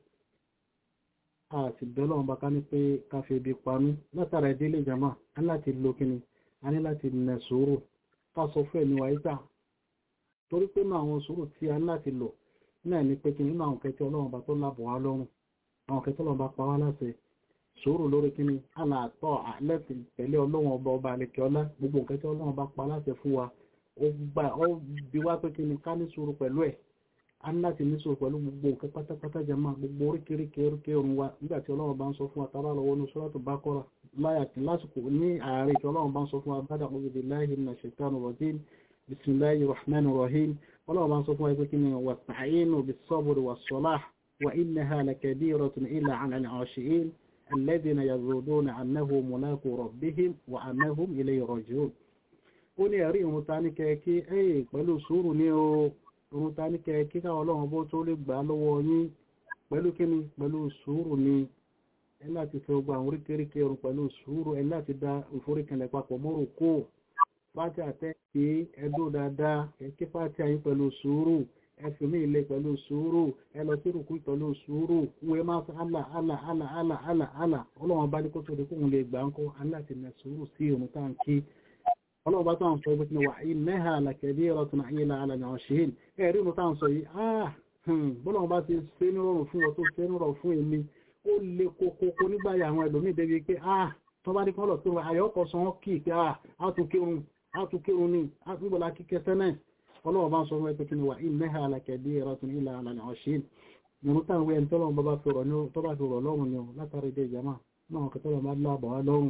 a sì bẹ́ẹ̀ lọ́wọ́n bá ká ní pé ká fi ebi pamọ́ látara ìdílé ìjàmà á láti lo kíni a ní láti nẹ sùúrù ká sọ fún ẹ̀mí wa yíta torí pé nínú àwọn sùúrù tí a ní láti lò náà ní pé kíni nínú àwọn kẹtẹ ọlọ́run bá tó lábọ̀ wá lọ́rùn àwọn kẹtẹ ọlọ́run bá pa wá láṣẹ sùúrù lórí kíni a là tọ́ àlẹ́sì pẹ̀lú ọlọ́run ọba ọba àlekẹ́ ọlá gbogbo kẹtẹ ọlọ́run bá pa láṣẹ fún wa ó gbà ó bí wá pé kí ni ká ní sùúrù pẹ̀lú ẹ̀ a ní láti ní sùúrù pẹ̀lú gbogbo nǹkan pátápátá jama gbogbo oríkèéríkèé oríkèé òun wa nígbà tí ọlọ́run bá ń sọ fún wa tábà lọ́wọ́ ní Suratu Baqara láyà tí lásìkò ní ààrẹ tí ọlọ́run bá ń sọ fún wa bada a'udhu billahi minash shaitanir rajim bismillahir rahmanir rahim ọlọ́run bá ń sọ fún wa pé kí ni wasta'inu bis-sabri was-salah wa innaha lakabiratun illa 'ala al-'khashi'in alladhina yazununa annahum mulaqu rabbihim wa annahum ilayhi raji'un ó ní ẹ̀rí ìrun ta ní kẹ́ẹ̀kí ẹ̀yìn pẹ̀lú sùúrù ní o ìrun ta ní kẹ́ẹ̀kí káwọn ọlọ́run bó tó lè gbà lọ́wọ́ yín pẹ̀lú kíni pẹ̀lú sùúrù ní ẹ láti fẹ́ gba àwọn oríkèéríkèé ìrun pẹ̀lú sùúrù ẹ láti da ìforíkẹlẹ̀ papọ̀ mọ́rò kó fáti àtẹ́kì ẹdó dáadáa ẹkí fáti ayé pẹ̀lú sùúrù ẹfìmí ilé pẹ̀lú sùúrù ẹ lọ sí rùkú pẹ̀lú sùúrù wọ́n máa sọ àlà àlà àlà àlà àlà àlà ọlọ́run bá ní kó tó di kóhun lè gbà ń kó aláti nà sùúrù sí ìrun táǹkì ọlọ́run bá tán sọ ìbùsùn wà innaha lakabiratun illa 'ala al-'khashi'in ẹ̀rí inú tán sọ yìí ah bọ́lọ́run bá ti ṣe ní rọrùn fún ọ tó ṣe ní rọrùn fún èmi ó lè kókókó nígbàyà àwọn ẹlòmíì débi pé ah tó bá ní kọ́ lọ sí wọn àyọ́kọ̀ sọ wọ́n kì í pé ah á tún kírun á tún kírun ní á tún gbọ́dọ̀ kíkẹ́ sẹ́nẹ̀ ọlọ́run bá ń sọ fún ẹgbẹ́ kíni wà innaha lakabiratun illa 'ala al-'khashi'in nínú táwọn ẹni tọ́lọ́run bá fi rọ̀ lọ́rùn ni látàrí ìdè ìjàmà náà kẹtọ́lọ́ máa lábọ̀ wá lọ́rùn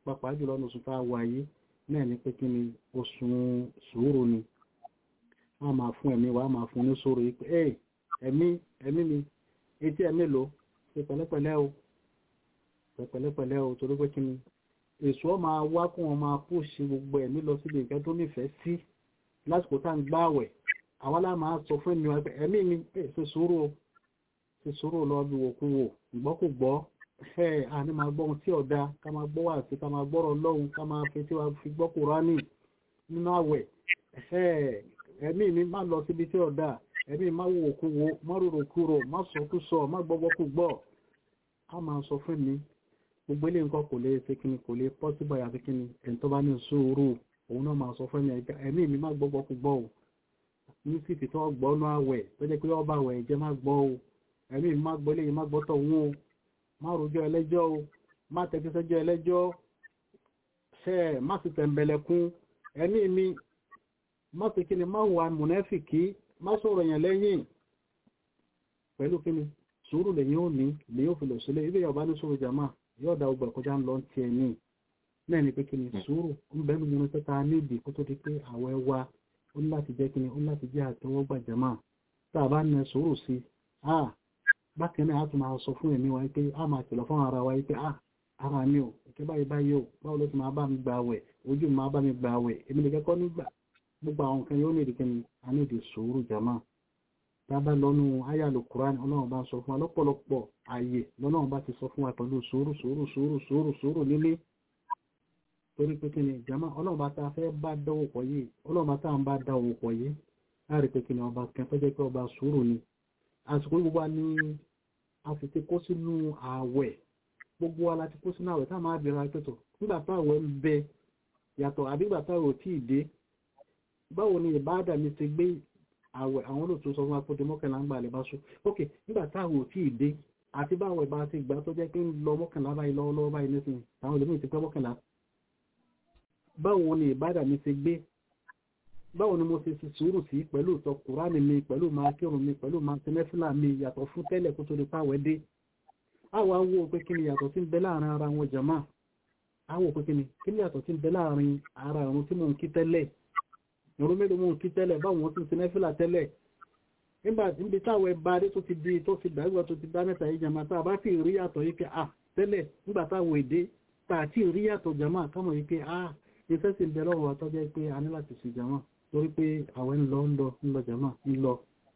pàápàá jùlọ ní oṣù tá a wà yìí náà ní pé kí ni oṣù sùúrù ni a máa fún ẹ̀mí wa a máa fún ní sùúrù yìí pé ẹ ẹ̀mí ẹ̀mí mi etí ẹ̀mí lò ṣe pẹ̀lẹ́pẹ̀lẹ́ o ṣe pẹ̀lẹ́pẹ̀lẹ́ o torí pé kí ni èso ọ máa wá kó wọn máa pòṣì gbogbo ẹ̀mí lọ síbi nǹkan tó nífẹ̀ẹ́ sí lásìkò tá à ń gbààwẹ̀ àwa lá máa sọ fún ẹ̀mí wa pé ẹ̀mí mi ẹ̀ ṣe sùúrù o ṣe sùúrù lọ bí wòkú wò ìgbọ́kùgbọ́ ẹ̀ àní máa gbọ́ ohun tí ọ̀dà ká máa gbọ́ wà sí ká máa gbọ́rọ̀ lọ́hùn ká máa fi tí wàá fi gbọ́ Kùránì nínú àwẹ̀ ẹ̀mí mi má lọ síbi tí ọ̀dà ẹ̀mí má wò òkú wo má rorò kúrò má sọkú sọ má gbọ́gbọ́kú gbọ́ a máa sọ fún mi gbogbo ilé nǹkan kò lè ṣe kíni kò lè pọ́síbọ̀ yàtí kíni ẹni tó bá ní sùúrù òun náà máa sọ fún mi ẹ̀mí mi má gbọ́gbọ́kú gbọ́ o ní sì fi tọ́ gbọ́nú àwẹ̀ tó jẹ́ pé ọba àwẹ̀ ìjẹ́ má gbọ́ o ẹ̀mí mi má gbọ́ léyìn má gbọ́ tọ̀ wọ́n o má rojọ́ ẹlẹ́jọ́ o má tẹ́tí sẹ́jọ́ ẹlẹ́jọ́ ṣẹ́ má sì tẹ̀m̀bẹ̀lẹ̀kún ẹ̀mí mi má fi kíni má wà mùnẹ́fìkì má sọ̀rọ̀ yẹn lẹ́yìn pẹ̀lú kíni sùúrù lèyìn ò ní lèyìn ò fi lọ sílé ibi yọba ní sùúrù jàmá yóò da ọgbà kọjá ń lọ ti ẹ̀ ní náà ni pé kíni sùúrù ń bẹ́ẹ̀ nínú pẹ́ta níbi kó tó di pé àwẹ̀ wa ó ní láti jẹ́ kíni ó ní láti jẹ́ àtẹwọ́gbà jàmá tá a bá ní sùúrù sí a bákan náà a tún máa sọ fún ẹ̀mí wa pé a máa kìlọ̀ fún ara wa pé a ara mi ò ìké báyìí báyìí ò báwo ló ti máa bá mi gbà àwẹ̀ ojú mi máa bá mi gbà àwẹ̀ èmi lè kẹ́kọ̀ọ́ nígbà gbogbo àwọn nǹkan yóò ní ìdíkẹ́ni a ní ìdí sùúrù jàmá tábà lọ́nu ayàlò kùránì ọlọ́run bá ń sọ fún wa lọ́pọ̀lọpọ̀ ààyè lọ́lọ́run bá ti sọ fún wa pẹ̀lú sùúrù sùúrù sùúrù sùúrù sùúrù nílé torí pé kí ni ìjàmá ọlọ́run bá ta fẹ́ bá dánwò pọ̀ yìí ọlọ́run bá tá à ń bá dánwò pọ̀ yìí láàrí pé kí ni ọba kan tó jẹ́ pé ọba sùúrù ni àsìkò gbogbo wa ní a sì ti kó sínú ààwẹ̀ gbogbo wa la ti kó sínú ààwẹ̀ tá a máa bẹ̀rẹ̀ àpẹtọ̀ nígbà táwẹ̀ ń bẹ yàtọ̀ àbí ìgbà táwẹ̀ ò tíì dé báwo ni ìbáàdà mi ti gbé àwẹ̀ àwọn olóòtú sọ fún apóde mọ́kànlá ń gbà lè bá ṣú ok nígbà táwọn ò tí ì dé àti báwọn ìbá ti gbà tó jẹ́ pé ń lọ mọ́kànlá báyìí lọ́wọ́lọ́wọ́ báyìí nísìn àwọn olóòtú ti pẹ́ mọ́kànlá báwo ni ìbádà mi ti gbé báwo ni mo ti ti sùúrù sí pẹ̀lú ìtọ́ kùránì mi pẹ̀lú máa kírun mi pẹ̀lú máa tẹnẹ́fìlà mi yàtọ̀ fún tẹ́lẹ̀ kó tó di páwẹ́ dé àwọn awo pé kí ni yàtọ̀ tí ń bẹ láàrin ara wọn jàmá àwọn pé kí ni kí ni yàtọ̀ tí ń bẹ láàrin ara ìrun tí mò ń kí tẹ́lẹ̀ ìrún mélòó mú kí tẹ́lẹ̀ báwọn tí ń sin nẹ́fìlà tẹ́lẹ̀ nígbà níbi táwọn ẹba adé tó ti di tó ti dàgbà tó ti dá mẹ́ta yìí jàmá tá a bá fi rí yàtọ̀ yìí pé à tẹ́lẹ̀ nígbà táwọn èdè tá a ti rí yàtọ̀ jàmá kámọ̀ yìí pé à iṣẹ́ sì ń bẹ lọ́wọ́ wa tó jẹ́ pé a ní láti sì jàmá torí pé àwọn ń lọ ń lọ ń lọ jàmá ń lọ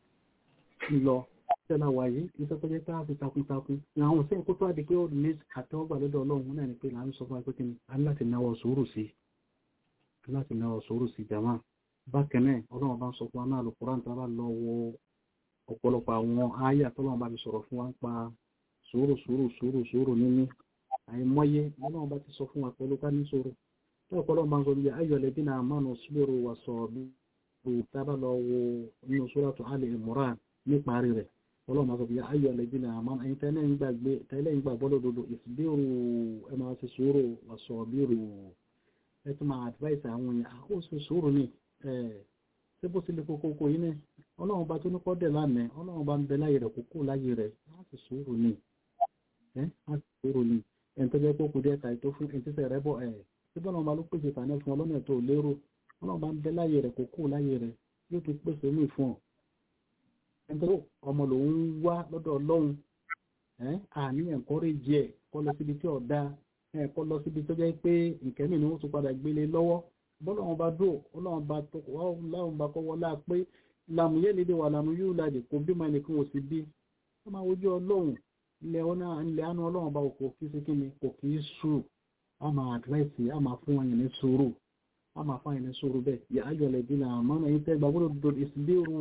ń lọ tẹ́lá wà yìí iṣẹ́ tó jẹ́ pé a fi takuntakun ní àwọn òṣèlú kó tó àdé pé ó ní àtẹ́wọ́gbà lọ́dọ̀ ọlọ́run náà ni pé là ń sọ fún wa pé kí ni a ní láti náwó sùúrù sí láti náwó sùúrù sí jàmá bákẹ́nẹ̀ ọlọ́run bá ń sọ fún wa náà Al-Qur'an tó bá lọ wo ọ̀pọ̀lọpọ̀ àwọn àyà tọ́lọ́run bá fi sọ̀rọ̀ fún wa ń pa sùúrù sùúrù sùúrù sùúrù níní àìmọye ọlọ́run bá ti sọ fún wa pẹ̀lú ká ní sùúrù tó ọ̀pọ̀lọpọ̀ bá ń sọ bí ayọ̀ lẹ́bí náà mánu sílẹ̀rù wà sọ bí tá bá lọ wo nínú Suratu Ali Imran níparí rẹ̀ ọlọ́run bá sọ bí ayọ̀ lẹ́bí náà mánu ẹ̀yin tẹ́lẹ̀ ń gbàgbé tẹ́lẹ̀ ń gbàgbọ́ lódodo ìsìbírù ẹ máa ti sùúrù wà sọ bírù ẹ tún máa advice àwọn èèyàn àkóso sùúrù ni ṣé bó ti lè kókó kó yín ní ọlọ́run bá tó ní kọ́dẹ̀ lánàá ọlọ́run bá ń bẹ láyé rẹ̀ kókó láyé rẹ̀ láti sùúrù ni láti sùúrù ni ẹni tó jẹ́ pé kò díẹ̀ tàì tó fún ẹni tẹ́sẹ̀ rẹ̀ bọ̀ ẹ̀ tí bọ́lá ọba ló pèsè tàní fún ọlọ́nà tó lérò ọlọ́run bá ń bẹ láyé rẹ̀ kókó láyé rẹ̀ yóò tún pèsè mí fún ọ. ẹni tó ọmọ lòun wá lọ́dọ̀ ọlọ́run àníyàn kọ́rẹ́ jẹ kọ́ lọ síbi tí ọ̀dà kọ́ lọ síbi tó jẹ́ pé ìkẹ́mì ni wọ́n tún padà gbélé lọ́wọ́ bọ́lọ́wọ́n bá dúró ọlọ́wọ́n bá tó láwọn bá kọ́wọ́ láà pé làmù yé lédè wà làmù yóò láàdì kò bí máa nìkan ò sí bí wọ́n máa wojú ọlọ́run ilẹ̀ ọ̀nà ilẹ̀ àánú ọlọ́run bá kò kí sí kíni kò kí í sù á máa àdírẹ́sì á máa fún wọn yẹn ní sùúrù á máa fún wọn yẹn ní sùúrù bẹ́ẹ̀ yẹ ayọ̀lẹ̀ dín náà mọ́nà yín tẹ́ gbàgbọ́dọ̀ dodo ìsìlérù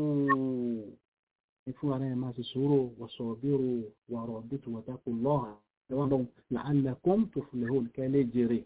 ìfún ara ẹ̀ máa sì sùúrù wọ̀sọ̀ bírù wàrọ̀ bìtù wọ̀tàkù lọ́hà ẹ̀wọ̀n lọ́hùn la'allakum tuflihun kẹ́lẹ́ jèrè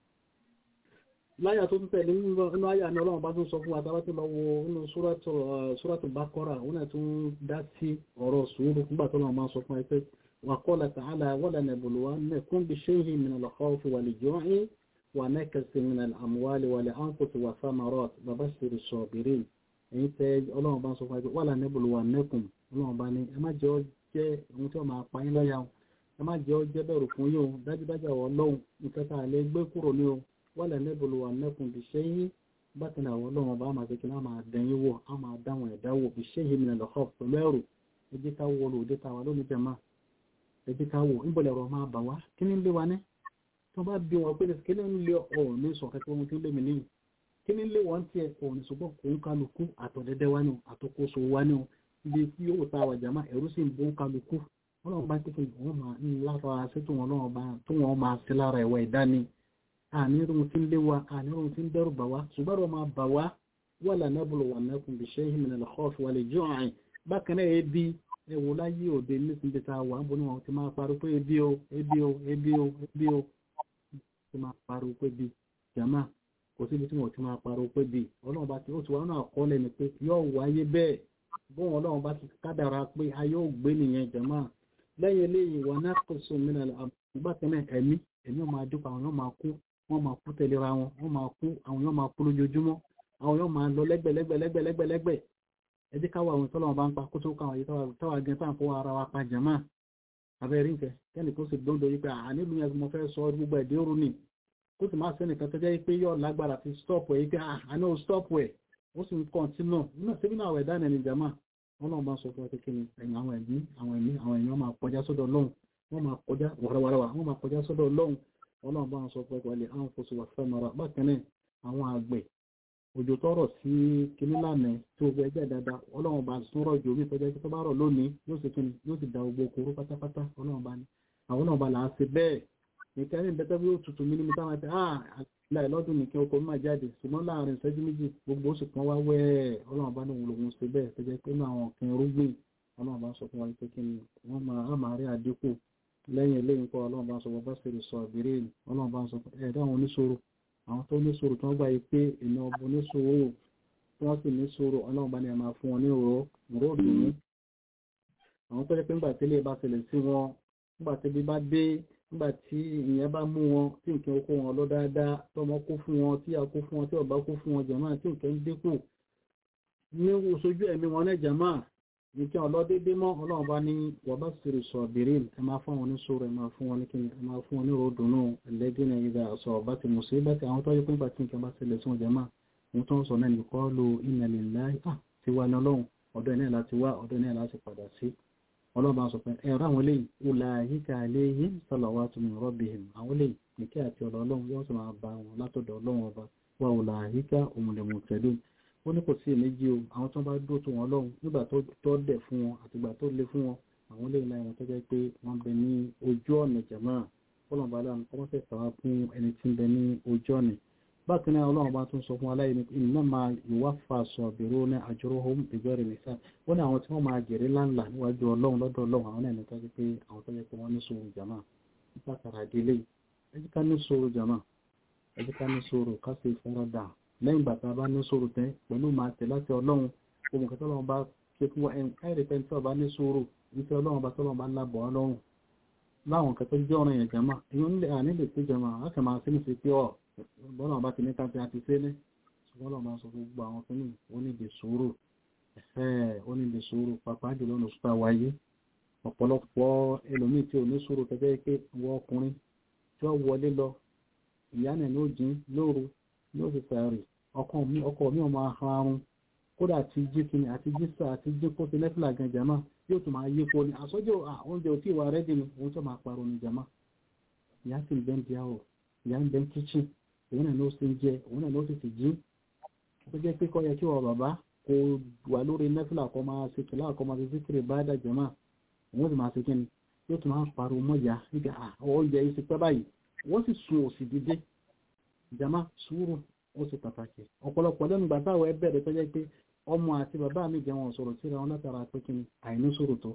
láyà tó tún tẹ̀lé nínú àyà ní ọlọ́run bá tún sọ fún àtàwà tí lọ wo inú súrátù Baqara òun náà tún dá sí ọ̀rọ̀ sùúrù nígbà tó lọ́wọ́ máa sọ fún ẹgbẹ́ wa qala ta'ala walanabluwannakum bishay'in min al-khawfi wal-ju'i wa naqsin min al-amwali wal-anfusi wath-thamarati wa bashiri s-sabirin èyí tẹ ọlọ́run bá sọ fún ẹgbẹ́ walanabluwannakum ọlọ́run bá ní ẹ má jẹ́ jẹ́ ohun tí wọ́n máa pa yín lọ́yà ẹ má jẹ́ ọjẹ́ bẹ̀rù fún yín o dájúdájú àwọn ọlọ́run nǹkan tá a lè gbé kúrò ní o wọ́n lè níbolo wà nẹ́kùn bí ṣe yín bákan náà àwọn ọlọ́run ọba máa kékeré á máa dẹ̀yìn wò á máa dáwọn ẹ̀dá wò bí ṣe yín mi lọ́kọ̀ pẹ̀lú ẹ̀rù ẹ jẹ́ ká wọ lòdì tá a wà lónìí jẹ̀má ẹ jẹ́ ká wò níbo lẹ̀rọ máa bà wá kí ni ń lé wa ní tó bá bí wọn pé kí ni ń lé ọ̀ ní sọ kẹ́kẹ́ ohun tí ń lé mi níyì kí ni ń lé wọn tiẹ̀ ọ̀ ní ṣùgbọ́n kò ń kálukú àtọ̀dẹ́dẹ́ wa ni àtòkóso wa ni ibi tí yóò ta wà jàmá ẹ̀rú sì ń bó kálukú ọlọ́run bá tẹ́kẹ̀ wọ́n máa ń lára sí tó wọn lọ́wọ́ bá tó wọn máa sí lára ẹ̀wọ̀ ìdání ànírun tí ń lé wa ànírun tí ń dẹ́rù bà wá ṣùgbọ́n wọn máa bà wá wà lànàbùlù wà nàkùn bí ṣe ìhìnmìnà lọ́kọ́ọ̀fù wà lè jọ àìn bákan náà ebi ẹwò láyé òde nísìnyí ta wà ń bọ́ ní wọn ti máa pariwo pé ebi o ebi o ebi o ebi o ti máa pariwo pé bi jàmá kò síbi tí wọn ti máa pariwo pé bi ọlọ́run bá ti ó ti wá náà kọ́lẹ̀ ni pé yóò wáyé bẹ́ẹ̀ bóun ọlọ́run bá ti kádàrá pé a yóò gbé nìyẹn jàmá lẹ́yìn eléyìí wọn náà kò sùn mí nàlẹ́ àgbà tẹ́lẹ̀ ẹ̀mí ẹ̀mí máa dúpọ̀ àwọn yóò máa kú wọ́n máa kú tẹ̀léra wọn wọ́n máa kú àwọn yóò máa kú lójoojúmọ́ àwọn yóò máa lọ lẹ́gbẹ̀lẹ́gbẹ̀lẹ́gbẹ̀lẹ́gbẹ̀ ẹ jẹ́ káwọ́ àwọn ìtọ́lọ́wọ́n bá ń pa kó tó káwọn yìí táwa gẹ̀ tá à ń fọwọ́ ara wa pa jàmá abẹ́rẹ́ nǹkẹ́ kẹ́ni kó sì dóńdó yìí pé ànílùú yẹn mo fẹ́ sọ gbogbo ẹ̀dẹ́ òru ni kó sì máa sẹ́nìkan tó jẹ́ pé yóò lágbára fi stop ẹ̀ pé àní ò stop ẹ̀ ó sì ń kọ́ntínú náà síbí náà ẹ̀dá nẹni jàmá ọlọ́run bá sọ fún ọtí kí ni ẹ̀yìn àwọn ẹ̀mí àwọn ẹ̀mí àwọn èèyàn máa kọjá sọ́dọ̀ ọlọ́run wọ́n máa kọjá wàràwàràwà wọ́n máa kọjá sọ́dọ̀ ọlọ́run ọlọ́run bá sọ fún ọtí àwọn fòsù wà fẹ́ mara bákan náà àwọn àgbẹ̀ òjò tọrọ sí kíní lánàá tí ó gbẹjẹ dáadáa ọlọ́run bá tún rọ̀ jù omi tọ́jà tó bá rọ̀ lónìí yóò sì kíni yóò sì da gbogbo okòrò pátápátá ọlọ́run bá ní àwọn náà bá là á ṣe bẹ́ẹ̀ nìkan ní bẹ́tẹ́ bí ó tutù mí ní mi táwọn ẹ̀fẹ́ ah láì lọ́dún nìkan oko máa jáde ṣùgbọ́n láàrin ìṣẹ́jú méjì gbogbo oṣù kan wá wẹ́ẹ̀ ọlọ́run bá ní òun lòun ṣe bẹ́ẹ̀ tó jẹ́ pé inú àwọn ọ̀kìn irúgbìn ọlọ́run bá sọ fún wa pé kí ni wọ́n máa á máa rí àdínkù lẹ́yìn eléyìí kọ́ ọlọ́run bá sọ fún bá ṣe lè sọ ìbéèrè ọlọ́run bá sọ fún ẹ̀dá àwọn oníṣòro àwọn tó níṣòro tí wọ́n gbà yìí pé ìná ọbọ oníṣòro tí wọ́n sì níṣòro ọlọ́run bá ní ẹ̀ máa fún wọn ní òró òró òdùnú àwọn tó jẹ́ pé nígbà tẹ́lẹ̀ bá ṣẹlẹ̀ sí wọn nígbà tẹ́lẹ̀ bá dé nígbà tí ìyẹn bá mú wọn tí nǹkan oko wọn lọ dáadáa tọmọ kó fún wọn tí a kó fún wọn tí ọba kó fún wọn jàmáà tí nǹkan ń dínkù ní oṣojú ẹ̀mí wọn náà jàmáà nǹkan ọlọ́dédé mọ́ ọlọ́run bá ní wọ́n bá sèrè sọ bèrè ẹ máa fún wọn ní sọ̀rọ̀ ẹ máa fún wọn ní kíni ẹ máa fún wọn ní ròdùnú ẹlẹ́dínà ìdá ọ̀sọ̀ ọba ti mùsùn ibà tí àwọn tọ́jú pé nígbà tí nǹkan bá ṣẹlẹ̀ sí wọn jàmáà ohun tó ń sọ náà nìkọ́ lo inna lillahi ti wá ní ọlọ́run ọ̀dọ̀ ẹ̀ náà láti wá ọ̀dọ̀ ẹ̀ náà láti padà sí ọlọ́ba sọ pé ẹ̀rọ àwọn eléyìí ulaika alayhim salawatun min rabbihim àwọn eléyìí nìkẹ́ àti ọ̀dọ̀ ọlọ́run yóò sì máa bá wọn látọ̀dọ̀ ọlọ́run ọba wa ulaika humul muhtadun ó ní kò sí èméjì o àwọn tó bá dúró tó wọn lọ́run nígbà tó dẹ̀ fún wọn àtìgbà tó le fún wọn àwọn eléyìí láì wọn tó jẹ́ pé wọ́n bẹ ní ojú ọ̀nà jàmá ọlọ́run bá láwọn kọ́ mọ́sẹ̀ sàwá fún ẹni tí ń bẹ ní ojú ọ̀nà bákan náà ọlọ́run bá tún sọ fún aláìní iná máa yuwaffa sabiruna ajruhum bighairi hisab wọ́n ní àwọn tí wọ́n máa jèrè láńlá níwájú ọlọ́run lọ́dọ̀ ọlọ́run àwọn náà ní tọ́jú pé àwọn tọ́jú pé wọ́n ní sùúrù jàmá látara délé ẹjí ká ní sùúrù jàmá ẹjí ká ní sùúrù ká sì faradà lẹ́yìn bàtà bá ní sùúrù tẹ́ pẹ̀lú máa tẹ̀ láti ọlọ́run ohun kẹtọ́ ọlọ́run bá ṣe fún ẹ̀rì pẹ́ tí ọba ní sùúrù níṣẹ́ ọlọ́run bá tọ́lọ́run bá ń lábọ̀ ọlọ́run láwọn kẹtọ́ jẹ́ ọ̀rọ̀ yẹn jàmá èèyàn nílè sí jàmá á kà máa sí ní fi pé ọ̀ bọ́lá ọba ti ní ká fi àti sé ní ṣùgbọ́n ọba sọ gbogbo àwọn kìíní ó ní lè sùúrù ẹ̀fẹ́ ó ní lè sùúrù pàápàá jùlọ ní oṣù wáyé ọ̀pọ̀lọpọ̀ ẹlòmíì tí ò ní sùúrù tẹ́tẹ́ pé wọ́n ọkùnrin tí ó wọlé lọ ìyá náà ló jín lóru ní oṣù sàárì ọkọ mi ọkọ mi ò máa han arun kódà àti jí kìíní àti jí sà àti jí kó ti nẹ́fìlà gan jàmá yóò tún máa yípo ni àsọjọ́ oúnjẹ ò tí ì wà rẹ́dì ni òun tó máa parọ́ ni jàmá ìyá sì ń bẹ́ ń di àwọ̀ ìyá ń bẹ́ ń kíchìn òun náà ló sì ń jẹ òun náà ló sì ti jí ó jẹ́ pé kọ́ yẹ kí wọ́n bàbá kò wà lórí nẹ́fìlà kọ́ máa ṣe kìlá kọ́ máa ṣe síkìrì bá dàjọ́ máa òun sì máa ṣe kí ni yóò tún máa pariwo mọ́ ìyá nígbà oúnjẹ yìí ti pẹ́ báyìí wọ́n sì sun òsì dídé ìjàmá sùúrù ó sì pàtàkì ọ̀pọ̀lọpọ̀ lẹ́nu ìgbà táwọn ẹ bẹ̀rẹ̀ tó jẹ́ pé ọmọ àti bàbá mi jẹ́ wọn sọ̀rọ̀ síra wọn látara pé kí ni àìní sùúrù tó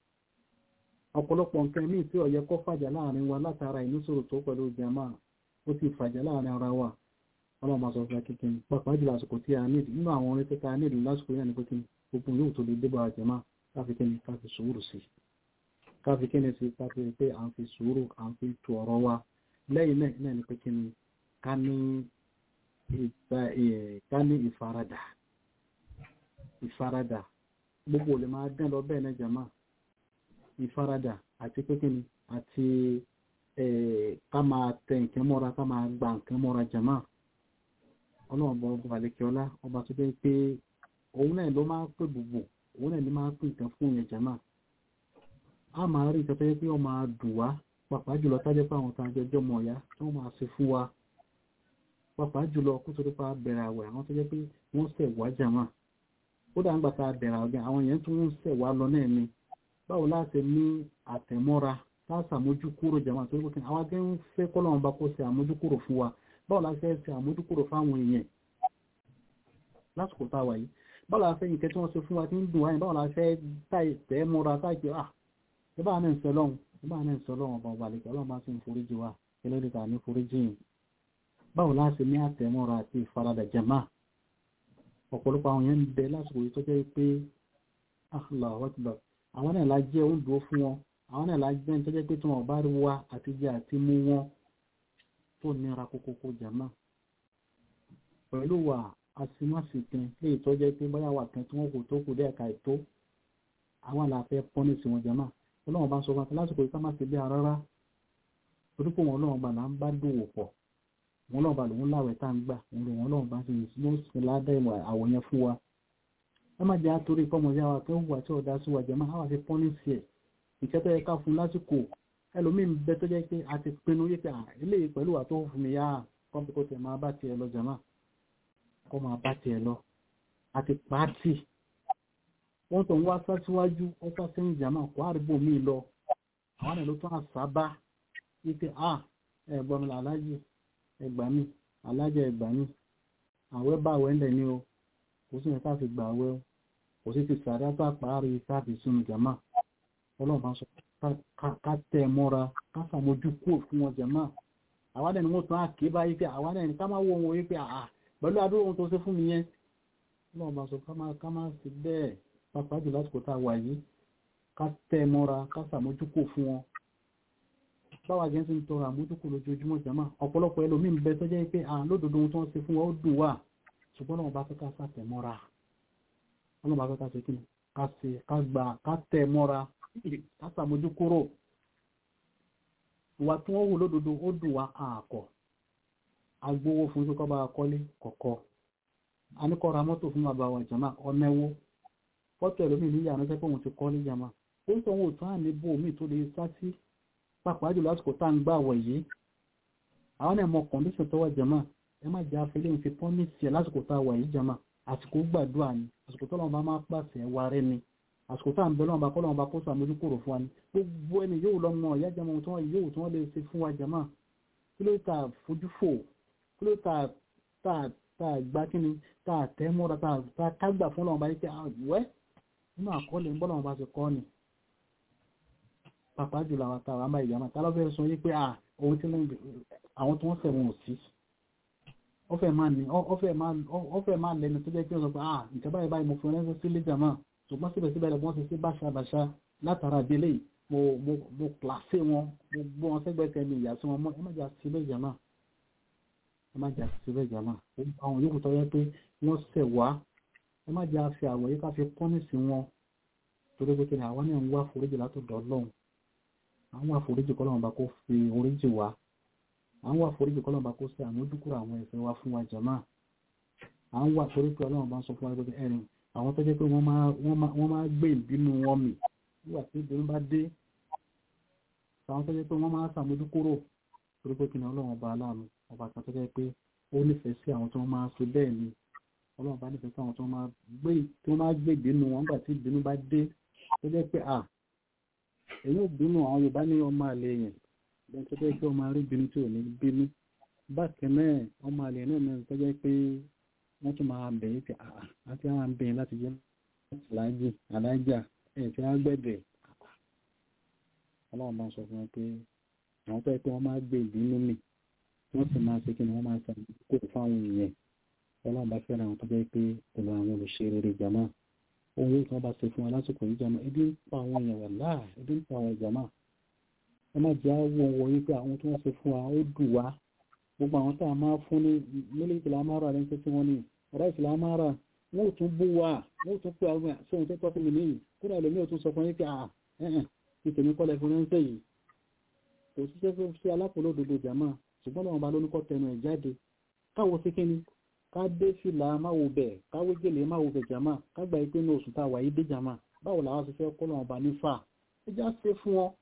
ọ̀pọ̀lọpọ̀ nǹkan míì tí ó yẹ kó fàjà láàrin wa látara àìní sùúrù tó pẹ̀lú ìjàmá ó ti fàjà láàrin ara wa ọlọ́mọ sọ fún akíkín pàápàá jùlọ àsìkò tí a nídìí nínú àwọn orin tẹ́ta nídìí lásìkò yẹn ni pé kí ni gbogbo yóò tó lè débà àjẹmá káfi kí ni káfi sùúrù sí káfi kí ni sí káfi pé à ń fi sùúrù à ń fi tu ọ̀rọ̀ wa lẹ́yìn náà náà ni pé kí ni ká ní ká ní ìfaradà ìfaradà gbogbo lè máa dán lọ bẹ́ẹ̀ náà jàmá ìfaradà àti pé kíni àti ká máa tẹ nǹkan mọ́ra ká máa gba nǹkan mọ́ra jàmá ọlọ́run bọ̀ ọba àlekíọ́lá ọba tó jẹ́ pé òun náà ló máa pè gbogbo òun náà ló máa pè nǹkan fún yẹn jàmá a máa rí nǹkan tó yẹ pé ó máa dùn wá pàápàá jùlọ tájẹ́ pé àwọn tàjọ jọ mọ̀ ọ̀yá tí wọ́n máa ṣe fún wa pàápàá jùlọ kó tó dípa bẹ̀rẹ̀ àwẹ̀ àwọn tó jẹ́ pé wọ́n ṣẹ̀ wá jàmá ó dà ń gbà tá a bẹ̀rẹ̀ àwẹ̀ àwọn yẹn tún ń ṣẹ̀ wá lọ náà ni báwo láti ní àtẹ̀mọ́ra tá a ṣàmójúkúrò jàmá tó kí àwọn akẹ́ ń fẹ́ kọ́lọ́run bá kó ṣe àmójúkúrò fún wa báwo la fẹ́ ṣe àmójúkúrò fáwọn èèyàn lásìkò tá a wà yìí báwo la fẹ́ yìí kẹ́ tí wọ́n ṣe fún wa tí ń dùn wáyé báwo la fẹ́ tẹ̀ mọ́ra táìpé ah ìbá náà ń sọ lọ́hùn ìbá náà ń sọ lọ́hùn ọba ọba àlejò ọlọ́run bá sì ń foríjì wa ẹlẹ́dẹ̀ta ní foríjì yìí báwo láti ní àtẹ̀mọ́ra àti ìfaradà jàmá ọ̀pọ̀lọpọ̀ àwọn yẹn ń bẹ lásìkò yìí tó jẹ́ pé Allahu Akbar àwọn náà la jẹ́ oúnjẹ fún wọn àwọn náà la jẹ́ tó jẹ́ pé tí wọ́n bá rí wa àti jẹ àti mú wọn tó nira kókókó jàmá pẹ̀lú wa asimásìkin lè tọ́jẹ́ pé bóyá wà kan tí wọ́n kò tó kù dé ẹ̀ka ètò àwọn àlàáfẹ́ pọ́nìsì wọn jàmá ọlọ́run bá sọ fún lásìkò yìí ká má ṣe bí rárá torí pé wọn ọlọ́run bá là ń bá dòwò pọ̀ wọn ọlọ́run bá lòun láwẹ̀ tá à ń gbà wọn lòun ọlọ́run bá ti yìí sí ládà ìwà àwọ̀ yẹn fún wa ẹ má jẹ́ àtòrí kọ́mọdé àwọn akẹ́ hùwà tí ọ̀dà sí wa jẹ́ máa wà fi pọ́nìsì ẹ̀ ìkẹ́ tó yẹ ká fún lásìkò ẹlòmíín bẹ tó jẹ́ pé a ti pinnu yé pé eléyìí pẹ̀lú wà tó fún mi yá kọ́mpì kó tẹ̀ máa bá tiẹ̀ lọ jàmá kọ́ máa bá tiẹ̀ lọ àti pàátì wọ́n tó ń wá sá síwájú ó sá sẹ́yìn jàmá kó àríbò míì lọ àwọn èlò tó àṣàbá wípé à ẹ̀gbọ́n mi alájì ẹgbà mi alájẹ ẹgbà mi àwẹ̀ bá àwẹ̀ ńlẹ̀ ni o kò sí nǹkan fi gbà àwẹ̀ o kò sí ti sàrí àtàpárí káàfi sínú jàmá ọlọ́run bá sọ ká tẹ̀ mọ́ra ká sàmójú kúrò fún wọn jàmá àwọn ẹni wọ́n tún á ké báyìí pé àwọn ẹni ká má wọ wọn wípé àà pẹ̀lú àdúrà ohun tó ṣe fún mi yẹn ọlọ́run bá sọ ká má sí bẹ́ẹ̀ pàápàá jù lásìkò tá a wà yìí ká tẹ́ mọ́ra ká sàmójúkò fún wọn báwa jẹ́ sí ń tọrọ àmójúkò lójoojúmọ́ jẹ́mà ọ̀pọ̀lọpọ̀ ẹlòmíín bẹ tó jẹ́ pé à lódodo ohun tó ń ṣe fún wa ó dùn wá ṣùgbọ́n náà bá fẹ́ ká sàtẹ̀ mọ́ra ọlọ́run bá fẹ́ ká ṣe kí ni ká ṣe ká gbà ká tẹ́ mọ́ra ká sàmójúkúrò ìwà tí wọ́n wù lódodo ó dùn wá àkọ́ agbówó fún tó kọ́ bá kọ́lé kọ̀kọ́ a ní kọ́ ra mọ́tò fún bàbá wa jẹ́mà ọ̀nẹ́wó fọ́tò ẹ̀lómi ní ìyànà jẹ́ pé òun ti kọ́ ní jama ó ń sọ wọn ò tún àní bó omi tó lè sá sí pàápàá jùlọ lásìkò tá à ń gbà wọ̀ yìí àwọn náà mọ kọ̀ǹdíṣàn tó wà jama ẹ má jẹ́ afẹ́lẹ́ òun fi pọ́n ní tiẹ̀ lásìkò tá a wà yìí jama àsìkò gbàdúrà ni àsìkò tó lọ́wọ́ bá máa pàṣẹ wa rẹ ni àsìkò tá à ń bẹ lọ́wọ́ bá kọ́ lọ́wọ́ bá kó sàmójú kúrò fún wa ni gbogbo ẹni yóò lọ mọ ọ̀yá jama ohun tí wọ́n yóò tí wọ́n lè ṣe fún wa jama kí ló ta fojú fò kí ló ta ta ta gbá kíni ta tẹ́ mọ́ra ta ta kágbà fún lọ́wọ́ bá yí pé àwẹ́ nínú àkọọ́lẹ̀ bọ́lá wọn bá ti kọ́ ni pàápàá jùlọ àwọn àtàwọn àmà ìyàmà tálọ́fẹ́ sọ yí pé ohun tí àwọn tí wọ́n sẹ̀wọ̀n ò sí ọfẹ́ máa lẹ́nu tó jẹ́ pé ó sọ pé ah nǹkan báyìí báyìí mo fi ránṣẹ́ sí lẹ́jà máa ṣùgbọ́n síbẹ̀síbẹ̀ wọ́n ti sí báṣabàṣá látara délé mo pàṣẹ wọn mo gbọ́ wọn sẹ́gbẹ̀ẹ́ mi ìyá sí wọn mọ́ ẹ má jà sí lẹ́jà máa ẹ má jà sí lẹ́jà máa àwọn yòókù tó yẹ pé wọ́n sẹ̀ wá ẹ má jẹ́ àfi àwọ̀ yìí ká fi pọ́nìsì wọn torí pé kíni àwọn náà ń wá foríjì látọ̀dọ̀ ọlọ́run àwọn àforíjì kọ́lọ́run bá kó fi oríjì wá àwọn àforíjì kọ́lọ́run bá kó ṣe àmójúkúrò àwọn ẹ̀ṣẹ̀ wa fún wa jàmá àwọn wà torí pé ọlọ́run bá ń sọ fún wa pé ẹ̀rìn àwọn tó jẹ́ pé wọ́n máa gbé ìbínú wọn mì nígbà tí ìbínú bá dé àwọn tó jẹ́ pé wọ́n máa ṣàmójúkúrò torí pé kíni ọlọ́run ọba aláàánú ọba kan tó jẹ́ pé ó nífẹ̀ẹ́ sí àwọn tó máa ṣe bẹ́ẹ̀ ni ọlọ́run bá nífẹ̀ẹ́ sáwọn tó máa gbé tó máa gbé ìbínú wọn nígbà tí ìbínú bá dé tó jẹ́ pé à èyí ò bínú àwọn Yorùbá ní ọmọ àlè yẹn lẹ́yìn tó jẹ́ pé ọmọ arí bínú tí ò ní bínú bákan náà ọmọ àlè náà náà tó jẹ́ pé wọ́n tún máa bẹ̀ yìí pé àà àti àwọn àbẹ̀ láti jẹ́ aláàjì aláàjà ẹ̀ tí wọ́n gbẹ̀dẹ̀ ọlọ́run bá sọ fún wọn pé àwọn tó yẹ pé wọ́n máa gbé ìbínú mì wọ́n sì máa ṣe kí ni wọ́n máa ṣàkóso fáwọn èèyàn ọlọ́run bá fẹ́ràn àwọn tó jẹ́ pé pẹ̀lú àwọn olùṣe rere jama ohun tí wọ́n bá ṣe fún wa lásìkò yìí jama ebi ń pa àwọn èèyàn wà láà ebi ń pa àwọn jama ẹ má jẹ́ àwọn wọ wípé àwọn tí wọ́n ṣe fún wa ó dùn wá gbogbo àwọn tá a máa fún ní mílíkì la máa rà lẹ́ńtẹ́ tí wọ́n ní ráìsì la máa rà wọ́n ò tún bú wa wọ́n ò tún pé àwọn àti ohun tó tọ́ fún mi nìyí kúrò ẹlòmí ò tún sọ fún yín pé à ẹ̀hẹ̀n ti tèmi kọ́lẹ̀ fún ránṣẹ́ yìí kò síṣẹ́ fún sí alápòlódodo jàmá ṣùgbọ́n lọ́wọ́ bá lóníkọ́ tẹnu ẹ̀ jáde káwo sí kíni ká dé fìlà máwo bẹ̀ káwé gèlè máwo bẹ̀ jàmá ká gbà pé ní oṣù tá a wà yìí dé jàmá báwo làwọn ti fẹ́ kọ́ lọ́wọ́ bá ní fà ẹ já ṣe fún wọn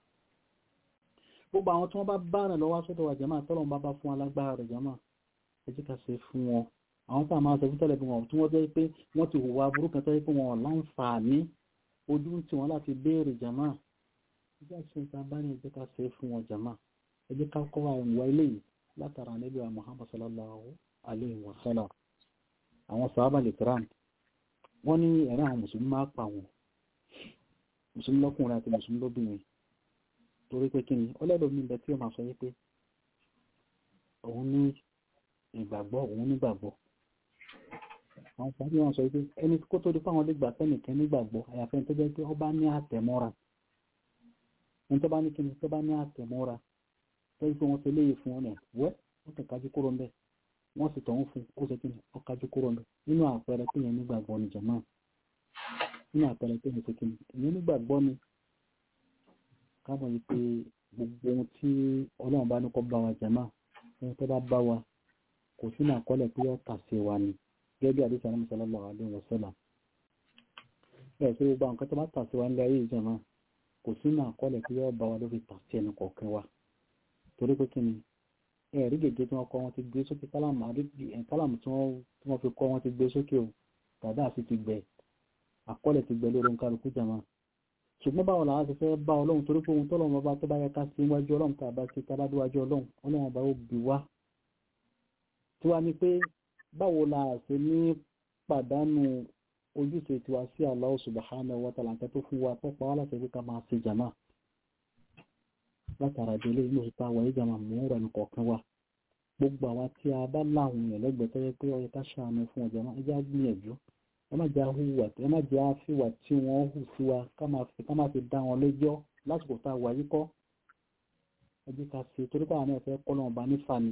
gbogbo àwọn tí wọ́n bá bá rẹ̀ lọ́wọ́ sọ́dọ̀ wa jàmá tọ́lọ́wọ́n bá bá fún alágbára rẹ̀ jàmá ẹ jẹ́ ká ṣe fún wọn àwọn tá a máa sọ fún tẹ́lẹ̀ bí wọn tí wọ́n jẹ́ pé wọ́n ti hùwà burúkú kan tẹ́lẹ̀ pé wọn láǹfààní ojú tí wọ́n láti béèrè jàmá ẹ jẹ́ àṣẹ ìta bá ní ẹ jẹ́ ká ṣe fún wọn jàmá ẹ jẹ́ ká kọ́ ìwà ilé yìí látara níbi wa Muhammad sallallahu alayhi wa sallam àwọn sàábà lè tẹ́ràn wọ́n ní ẹ̀rẹ́ àwọn mùsùlùmí máa pa wọn mùsùlùmí lọ́kùnrin àti mùsùlùmí lóbìnrin torí pé kí ni ọlẹ́dọ̀ mi bẹ tí ó máa sọ wípé òun ní ìgbàgbọ́ òun nígbàgbọ́ àwọn sàábà wọn sọ wípé ẹni kó tó di fáwọn lè gbà fẹ́nìkan nígbàgbọ́ àyàfẹ́ tó jẹ́ pé ó bá ní àtẹ̀mọ́ra ẹni tó bá ní kíni tó bá ní àtẹ̀mọ́ra lẹ́yìn pé wọ́n ti léyìí fún ọ̀nà wẹ́ wọ́n ti kájú kúrò ńbẹ̀ wọ́n sì tọ̀hún fún ó ṣe kí ni ó kájú kúrò ńbẹ̀ nínú àpẹẹrẹ pé yẹn nígbàgbọ́ ni jàmá nínú àpẹẹrẹ pé yẹn ṣe kí ni ìyẹn nígbàgbọ́ ni káàmọ̀ yìí pé gbogbo ohun tí ọlọ́run bá ní kọ́ bá wa jàmá ẹni tó bá bá wa kò sínú àkọọ́lẹ̀ pé ó tà sí wa ni gẹ́gẹ́ bí àdéhùn sàlámù sallallahu alaihi wasallam bẹ́ẹ̀ sí gbogbo àwọn kan tó bá tà sí wa nílé ayé ìjàmá kò sínú àkọọ́lẹ̀ pé ó bá wa lórí tà sí ẹnu kọ̀ọ̀kan wa torí pé kí ni ẹ̀rí gègé tí wọ́n kọ́ wọn ti gbé sókè kálámù kálámù tí wọ́n fi kọ́ wọn ti gbé sókè o tàbí àti ti gbẹ àkọọ́lẹ̀ ti gbẹ lórí nkálukú jàmá ṣùgbọ́n báwo làwọn ti fẹ́ bá ọlọ́run torí pé ohun tọ́lọ́run ọba tó bá yẹ ká sí iwájú ọlọ́run tá a bá ti tábà díwájú ọlọ́run ọlọ́run ọba ó bì wá tí wàá ní pé báwo la ṣe ní pàdánù ojúṣe tiwa sí Allah subhanahu wa ta'ala tó fún wa tó pa wá láti ẹgbẹ́ ká máa ṣe jàmá látara délé inú ìta wà yìí jàmá mú rẹ̀ ní kọ̀ọ̀kan wa gbogbo àwa tí a bá láwọn èèyàn lẹ́gbẹ̀ẹ́ tó yẹ pé ó yẹ ká ṣàánú fún ọjà náà ẹ jẹ́ á gbìyànjú ẹ má jẹ́ àhùwà ẹ má jẹ́ àfìwà tí wọ́n hù sí wa ká má fi dá wọn lẹ́jọ́ lásìkò tá a wà yìí kọ́ ẹ jẹ́ ká ṣe torí káwọn náà fẹ́ kọ́ lọ́wọ́ bá nífà ni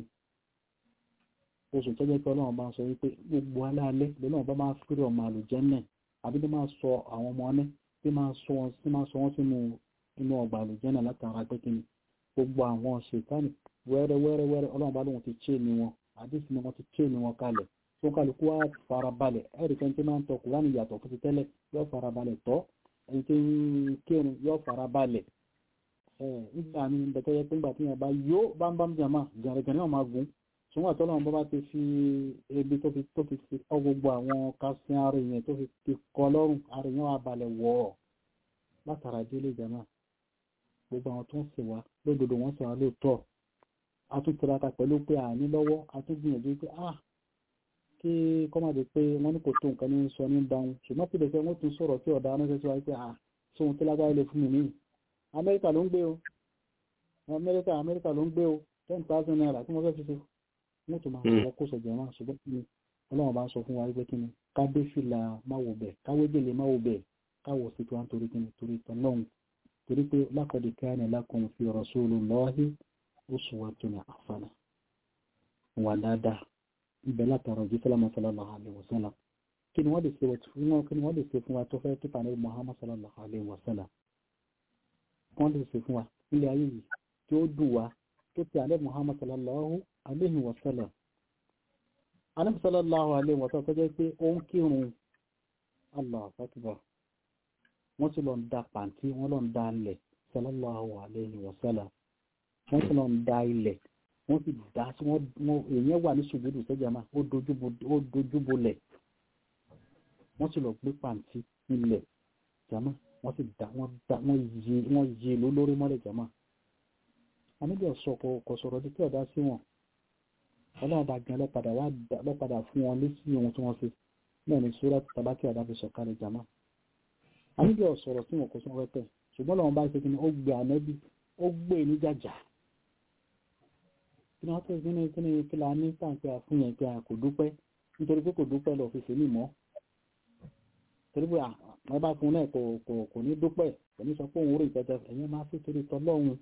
oṣù tó jẹ́ pé ọlọ́run bá ń sọ wípé gbogbo alálẹ́ lọ́nà bá máa fírí ọmọ àlùjẹ́ náà àbí tó máa sọ àwọn ọmọ ọ́nẹ́ tí máa sọ wọn sínú inú ọgbà àlùjẹ́ náà látara pé kí ni gbogbo àwọn ṣètánì wẹ́rẹ́ wẹ́rẹ́ wẹ́rẹ́ ọlọ́run bá lóun ti ché ni wọn àdìsí ni wọ́n ti ché ni wọn kalẹ̀ tó kálukú wá farabalẹ̀ ẹ̀rí kan tí máa ń tọ kùránì yàtọ̀ fún ti tẹ́lẹ̀ yóò farabalẹ̀ tọ́ ẹni tí ń kírun yóò farabalẹ̀ ẹ̀ nígbà mi ń bẹ̀tẹ́ yẹ pé nígbà tí yẹn bá yó bámbám jàmá gẹ̀rẹ́gẹ̀rẹ́ náà máa gùn ṣùgbọ́n àtọ́lọ́run bá bá ti fi ebi tó fi tó fi fi kọ́ gbogbo àwọn kásìn ara yẹn tó fi fi kọ́ lọ́rùn ara yẹn wà balẹ̀ wọ̀ ọ́ látara délé jàmá gbogbo àwọn tó ń sè wá lódodo wọ́n sè wá lóòótọ́ a tún tiraka pẹ̀lú pé àní lọ́wọ́ a tún gbìyànjú pé ah kí kọ́mọ̀dé pé wọ́n ní kò tó nǹkan ní sọ ní dáhùn ṣùgbọ́n pé lẹ́sẹ̀ wọ́n tún sọ̀rọ̀ tí ọ̀dà ránṣẹ́ sí wa pé ah sóhun tí lágbára lè fún mi nìyí amẹ́ríkà ló ń gbé o amẹ́ríkà amẹ́ríkà ló ń gbé o ten thousand naira tí wọ́n fẹ́ fi ṣe wọ́n tún máa sọ kó sọ̀jọ̀ náà ṣùgbọ́n kí ni ọlọ́run bá ń sọ fún wa wípé kí ni ká dé fìlà máwo bẹ̀ káwé gèlè máwo bẹ̀ káwọ̀ sí tiwa nítorí kí ni torí tán lọ́hùn torí pé laqad kana lakum fi rasulillahi uswatun hasana wà dáadáa ibẹ̀ látara ojú sálámà sallallahu alaihi wasallam kí ni wọ́n lè ṣe fún wọn kí ni wọ́n lè ṣe fún wa tó fẹ́ tó tà ní Muhammad sallallahu alaihi wasallam wọ́n lè ṣe fún wa nílé ayé yìí tí ó dùn wá tó ti alẹ́ Muhammad sallallahu alaihi wasallam alẹ́ sallallahu alaihi wasallam tó jẹ́ pé ó ń kírun Allah akbar wọ́n ti lọ ń da pàǹtí wọ́n lọ ń da ilẹ̀ sallallahu alaihi wasallam wọ́n ti lọ ń da ilẹ̀ wọ́n sì dá sí wọ́n èèyàn wà ní ṣùgbọ́dù sẹ́jà máa ó dojúbolẹ̀ wọ́n sì lọ gbé pàǹtí ilẹ̀ jama wọ́n sì dá wọ́n dá wọ́n yí wọ́n yí ló lórí mọ́lẹ̀ jama àníbẹ̀ sọ kò sọ̀rọ̀ títí ọ̀dá sí wọn ọlọ́run bá gan lọ́padà wá lọ́padà fún wọn lé sí ohun tí wọ́n ṣe náà ní sórà tàbákì ọ̀dá fi sọ̀kalẹ̀ jama àníbẹ̀ sọ̀rọ̀ sí wọn kò sọ wẹ́pẹ̀ ṣùgbọ́n lọ́wọ́n bá ṣe kí ni ó gbé ànẹ́bí ó gbé ní jàjà kí ni wọ́n tẹ̀sí ní kí ni kí la ní tàǹpẹ́ àfún yẹn pé a kò dúpẹ́ nítorí pé kò dúpẹ́ lọ fi sèmí mọ́ torí pé àwọn bá fún náà kò kò kò ní dúpẹ́ kò ní sọ pé òun rí ìtọ́jà ẹ̀yẹn máa fi torí tọ́ lọ́hùn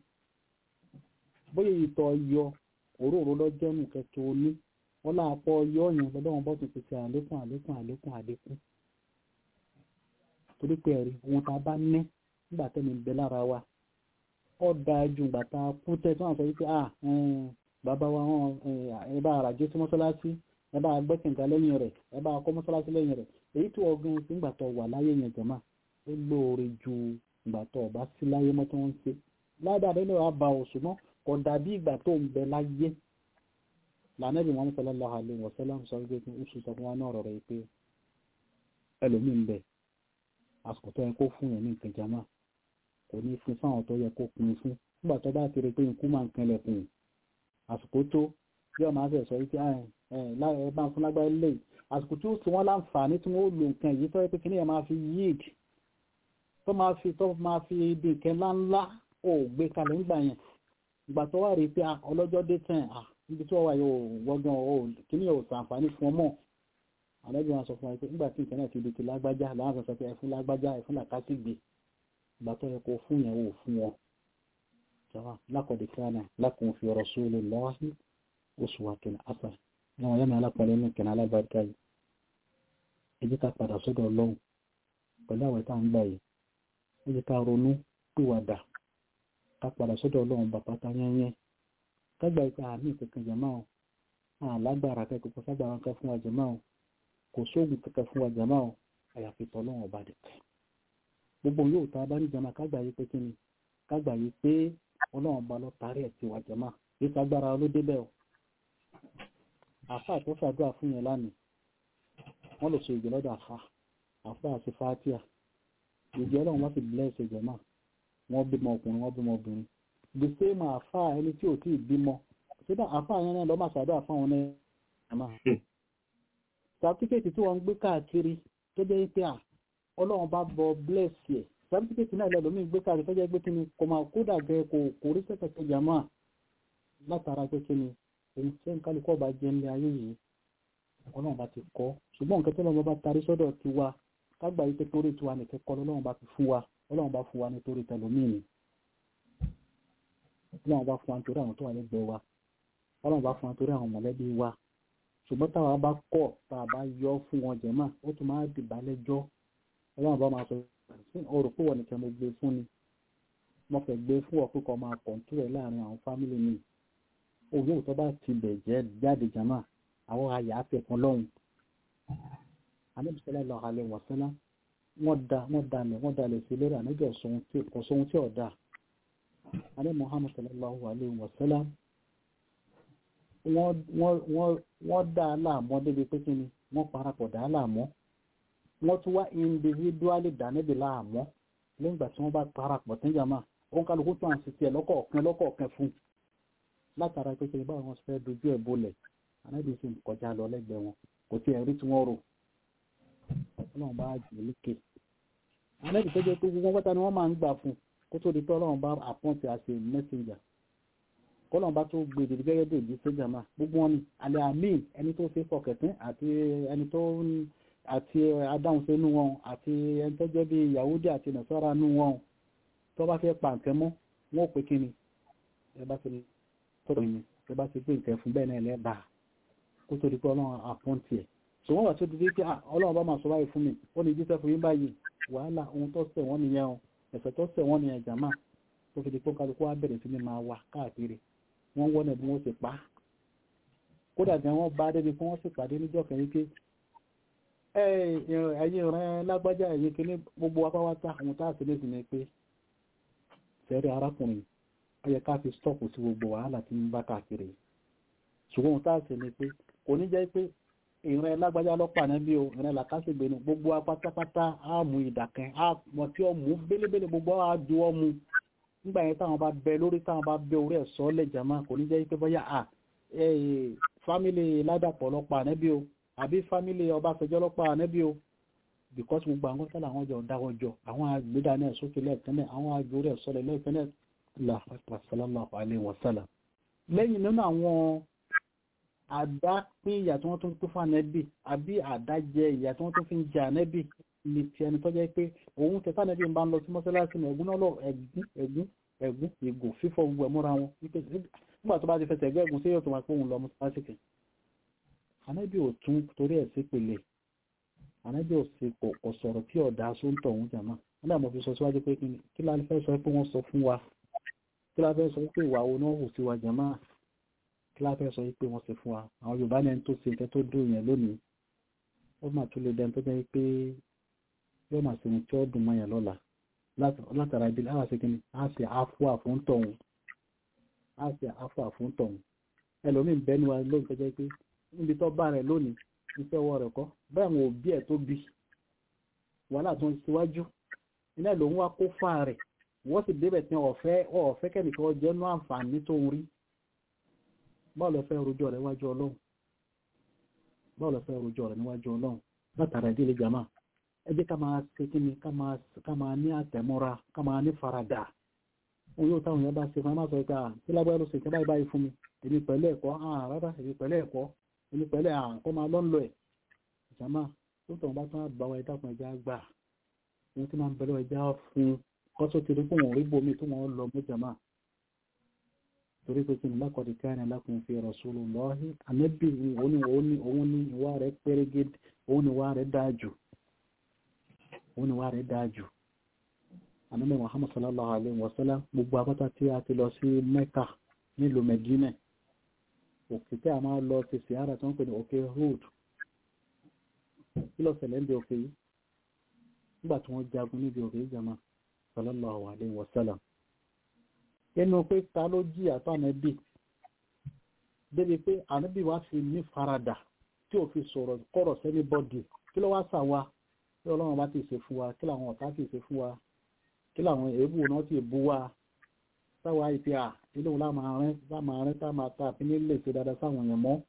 bóyá ìtọ́ yọ òróró lọ́jọ́ nù kẹtù oní wọ́n láà pọ̀ yọ yẹn lọ́dọ̀wọ́n bọ́ tún ti ṣe àlékún àlékún àlékún àlékún torí pé ẹ̀rí ohun tá a bá ní nígbà tẹ́mi ń bẹ lára wa ó dáa ju ìgbà tá a kú tẹ́ tí wọ́n sọ wípé ah bàbá wa wọn ẹ bá àràjé sí mọ́sálásí ẹ bá gbẹ́kẹ̀ǹkà lẹ́yìn rẹ̀ ẹ bá kọ́ mọ́sálásí lẹ́yìn rẹ̀ èyí tí ọgbọ́n sí ìgbà tó wà láyé yẹn jẹ̀má ó lóore ju ìgbà tó ọba sí láyé mọ́ tí wọ́n ń ṣe ládàá nínú àbá òṣùmọ́ kò dàbí ìgbà tó ń bẹ láyé lànàbì wọn sallallahu alaihi wasallam sọ wípé kí oṣù sọ fún wa náà rọrọ pé ẹlòmíín bẹ àsìkò tó yẹ kó fún yẹn ní nǹkan jama kò ní fún fáwọn tó yẹ kó pin fún nígbà tó bá ti rí pé ikú máa ń kanlẹ̀ kùn àsìkò tó bí ọmọ afẹ sọ wípé ẹ bá ń fún lágbára lè àsìkò tí ó ti wọn láǹfààní tí wọn ó lo nǹkan yìí tó yẹ pé kí ni ẹ máa fi yíìd tó máa fi tó máa fi di nǹkan ńláńlá ó gbé kalẹ̀ ńgbà yẹn ìgbà tó wà rí pé ọlọ́jọ́ dé tán níbi tí wọ́n wà yóò wọ́gán ọ̀ kíní ò sàǹfààní fún ọmọ àlẹ́bí wọn sọ fún wa pé nígbà tí nǹkan náà ti di ti lágbájá láwọn sọ pé ẹfún lágbájá ẹfún làkásìgbè ìgbà tó yẹ kó fún yẹn wò fún wọn. jọba lákọ̀dé kíánà lákùn fi ọ̀rọ̀ sóòlù lọ́wọ́ oṣù wa kìnnà àṣà ní wọn yẹn alápọ̀lẹ́ ní kìnnà alábàárikà yìí. ẹ jẹ́ ká padà sọ́dọ̀ ọlọ́run pẹ̀lú àwọn ìta ń gbà yìí ẹ jẹ́ ká ronú pìwàdà ká padà sọ́dọ̀ ọlọ́run bàbá tá yẹnyẹn kágbà ìpè àmì kankan jàmá o àlágbára kẹkọọ ságbára kan fún wa jàmá o kò sóògùn kankan fún wa jàmá o àyàfi tọlọ́run ọba dẹ gbogbo yóò tá a bá ní jàmá kágbà yìí pé kíni kágbà yìí pé ọlọ́run ọba lọ tarí ẹ̀ sí wa jàmá yìí kágbára ló débẹ̀ o àfa tó fàdúrà fún yẹn lánàá wọn lè so ìgbẹ́ lọ́dọ̀ àfa àfa àti fatia ìgbẹ́ ọlọ́run wá sì bless jàmá wọ́n bímọ ọkùnrin wọ́n bímọ obìnrin the same àfa ẹni tí ò tí ì bímọ síbẹ̀ àfa yẹn náà lọ́ máa ṣàdúrà fáwọn náà àmà sàtífíkẹ́tì tí wọ́n ń gbé káàkiri tó jẹ́ pé à ọlọ́run bá bọ bless yẹ sàtífíkẹ́tì náà lẹ́lọ́mí gbé káàkiri tó jẹ́ pé kíni kò máa kódà gẹ kò kò rí sẹ́kẹ̀ tó jà máa látara pé kíni òun tí ń kálukọ́ bá jẹ́ ńlẹ̀ ayé yìí ọlọ́run bá ti kọ́ ṣùgbọ́n nǹkan tó lọ́wọ́ bá tarí sọ́dọ̀ tiwa kágbà yìí pé torí tiwa nìkẹ́ kọ́ lọ́run bá fi fún wa ọlọ́run bá fún wa nítorí tẹlòmíì ni ọlọ́run bá fún wa nítorí àwọn tó wà lẹ́gbẹ̀ẹ́ wa ọlọ́run bá fún wa nítorí àwọn mọ̀lẹ́bí wa ṣùgbọ́n táwa bá kọ̀ tá a bá yọ fún wọn jẹ̀mọ́ ó tún máa dìbà lẹ́jọ́ ọlọ́run bá máa sọ sí ọ̀rọ̀ pé wọ́n nìkan mo gbé fún ni mo fẹ́ gbé fún ọ pé kọ́ máa kọ̀ǹtú rẹ̀ láàrin àwọn fámìlì mi òun yóò tó bá ti bẹ̀ jẹ́ jáde jẹ̀mọ́ àwọn àyà àfẹ́kùn lọ́hùn anábìsẹ́lẹ̀ lọ́ọ́ alẹ́ wọ̀sẹ́lá wọ́n da wọ́n dalẹ̀ wọ́n dalẹ̀ sí lórí ànájọ́ kò sóhun tí ọ̀dà alẹ́ Muhammad sallallahu alayhi wa sallam wọ́n dá a láàmọ́ débi pé kíni wọ́n parapọ̀ dá a láàmọ́ wọ́n tún wá individually dá níbi láàmọ́ lẹ́yìn ìgbà tí wọ́n bá parapọ̀ tí jàmá òun kálukú tó à ń sisi ẹ̀ lọ́kọ̀ọ̀kan lọ́kọ̀ọ̀kan fún látara pé kíni báwọn fẹ́ dojú ẹ̀ bolẹ̀ anábì sì ń kọjá lọ lẹ́gbẹ̀ẹ́ wọn kò tí ẹ̀ rí tí wọ́n rò ọlọ́run bá jù lékè anábì tó jẹ́ pé gbogbo pátá ni wọ́n máa ń gbà fún kó tó di pé ọlọ́run bá àpọ́ǹtì àti messenger kọ́lọ́n bá tó gbèdè gẹ́gẹ́ bí èdè sójà máa gbogbo wọn ni alẹ́ amin ẹni tó ṣe fọkẹ̀tún àti ẹni tó àti adáhùn sínú wọn àti ẹni tó jẹ́ bí yahudi àti nasara nú wọn tó bá fẹ́ pa nǹkan mọ́ wọn ò pé kí ni ẹ bá ti tọrọ mi ẹ bá ti gbé nǹkan fún bẹ́ẹ̀ náà lẹ́bàá kó tó di pé ọlọ́run àpọ́ǹtì ẹ̀ ṣùgbọ́n wà tó di pé ọlọ́run bá máa sọ báyìí fún mi ó ní jíṣẹ́ fún yín báyìí wàhálà ohun tó ṣẹ̀ wọ́n nìyẹn o ẹ̀ṣẹ̀ tó ṣẹ̀ wọ́n nìyẹn jàmá tó fi di pé kálukú wa bẹ̀rẹ̀ sí ni máa wà káàkiri wọ́n wọ́n náà bí wọ́n sì pa á kódà gan wọ́n bá débi pé wọ́n sì pàdé níjọ́ kẹ́yìn pé ẹ̀yin ìran lágbájá ẹ̀yin kíní gbogbo apáwátá àwọn tá a sì lè sì ní pé sẹ́rí arákùnrin ó yẹ ká fi stọ́ọ̀pù sí gbogbo wàhálà tí ń bá káàkiri ṣùgbọ́n tá a sì ní pé kò ní jẹ́ pé ìran lágbájá lọ́pàá náà bí o ìran làkásìgbè ní gbogbo apátápátá á mú ìdàkẹ́ á mọ̀ tí ó mú bélébélé gbogbo á ju ọ́ mu nígbà yẹn táwọn bá bẹ lórí táwọn bá bẹ orí ẹ̀sọ́ lẹ̀ jàmá kò ní jẹ́ pé bóyá à fámìlì ládàpọ̀ lọ́pàá ànẹ́bí o àbí fámìlì ọbáfẹ́jọ́ lọ́pàá ànẹ́bí o because gbogbo àwọn tọ́lá àwọn jọ dáwọ́ jọ àwọn àgbéda náà sókè lẹ́ẹ̀kẹ́nẹ́ àwọn àjò rẹ̀ sọ́lẹ̀ lẹ́ẹ̀kẹ́nẹ́ sallallahu alaihi wasallam lẹ́yìn nínú àwọn àdá pín ìyà tí wọ́n tún tó fún ànẹ́bí àbí àdá jẹ ìyà tí wọ́n tún fi ń jẹ ànẹ́bí ní ti ẹni tó jẹ́ pé òun tẹ fánẹ́bí ń bá ń lọ sí mọ́sálásí ní ẹ̀gún náà lọ ẹ̀gún ẹ̀gún ẹ̀gún ìgò fífọ́ gbogbo ẹ̀múra wọn nígbà tó bá ti fẹsẹ̀ ẹgbẹ́ ẹ̀gún sí yóò tó máa pé òun lọ mọ́sálásí kẹ ànẹ́bí ò tún torí ẹ̀ sí pèlè ànẹ́bí ò sí kò sọ̀rọ̀ tí ọ̀dà sóńtọ̀ òun jàmá nígbà mo fi sọ síwájú pé kí la fẹ́ sọ pé wọ́n sọ fún wa kí la fẹ́ sọ pé ìwà wo náà hù sí wa jàmá kí la fẹ́ sọ pé wọ́n ṣe fún wa àwọn Yorùbá ní ẹni tó ṣe nǹkan tó dùn yẹn lónìí ó mà tún lè dẹni tó jẹ́ pé yóò máa ṣe ohun tí ó dùn mọ́ yẹn lọ́la látara ibi láwọn ṣe kíni á ṣe àfúà fún tọ̀hún á ṣe àfúà fún tọ̀hún ẹlòmíín bẹ́ni wa lónìí tó jẹ́ pé níbi tó bá rẹ̀ lónìí iṣẹ́ ọwọ́ rẹ̀ kọ́ bẹ́ẹ̀ àwọn òbí ẹ̀ tó bí wàhálà tó ń ṣíwájú iná lòun wá kó fà rẹ̀ wọ́n sì débẹ̀ tí ọ̀fẹ́ ọ̀fẹ́ kẹ́nìkan jẹ́ nú àǹfààní tó ń rí báwo lọ fẹ́ rojọ́ rẹ̀ níwájú ọlọ́run báwo lọ fẹ́ rojọ́ rẹ̀ níwájú ọlọ́run látara ìdílé jama ẹ jẹ́ ká máa ṣe kí ni ká máa ní àtẹ̀mọ́ra ká máa ní faradà òun yóò táwọn yẹn bá ṣe fún ẹ má sọ pé kí lágbára ló ṣe kí báyìí báyìí fún mi èmi pẹ̀lú ẹ̀kọ́ rárá èmi pẹ̀lú ẹ̀kọ́ èmi pẹ̀lú àkọ́ máa lọ́nlọ́ ẹ̀ jama tó tọ̀ bá tán àgbà wa ẹ̀dá kan ẹja gbà ohun tí máa ń bẹ̀rẹ̀ ẹja fún kọ́sọ́ ti rí fún wọn rí bomi tó wọn lọ mú jama torí pé kí ni lákọ̀ọ́dì káyọ̀ lakum fi rasulullahi ànábì òun ni òun ni ìwà rẹ̀ pẹ́rẹ́gẹ́d òun ni ìwà rẹ̀ dáa jù òun ni ìwà rẹ̀ dáa jù ànábì Muhammad sallallahu alayhi wa sallam gbogbo abátá tí a ti lọ sí Mẹ́kà nílùú Mẹ́dínà òkè tí a máa lọ ti sìára tó ń pè ní òkè Hud kí ló ṣẹlẹ̀ ń bí òkè yìí nígbà tí wọ́n jagun níbi òkè yìí jama sallallahu alayhi wa sallam inú pé ta ló jí àtọ́ ànábì débi pé ànábì wá fi ní farada tí ò fi sọ̀rọ̀ kọ̀rọ̀ sẹ́ni bọ́dì kí ló wá sà wá kí ọlọ́run bá ti ṣe fún wa kí làwọn ọ̀tá ti ṣe fún wa kí làwọn èébù náà ti bú wa sáwa ìpè à ilé òun láàmàrin láàmàrin tá máa ta àfin nílé ṣe dáadáa sáwọn èèyàn mọ́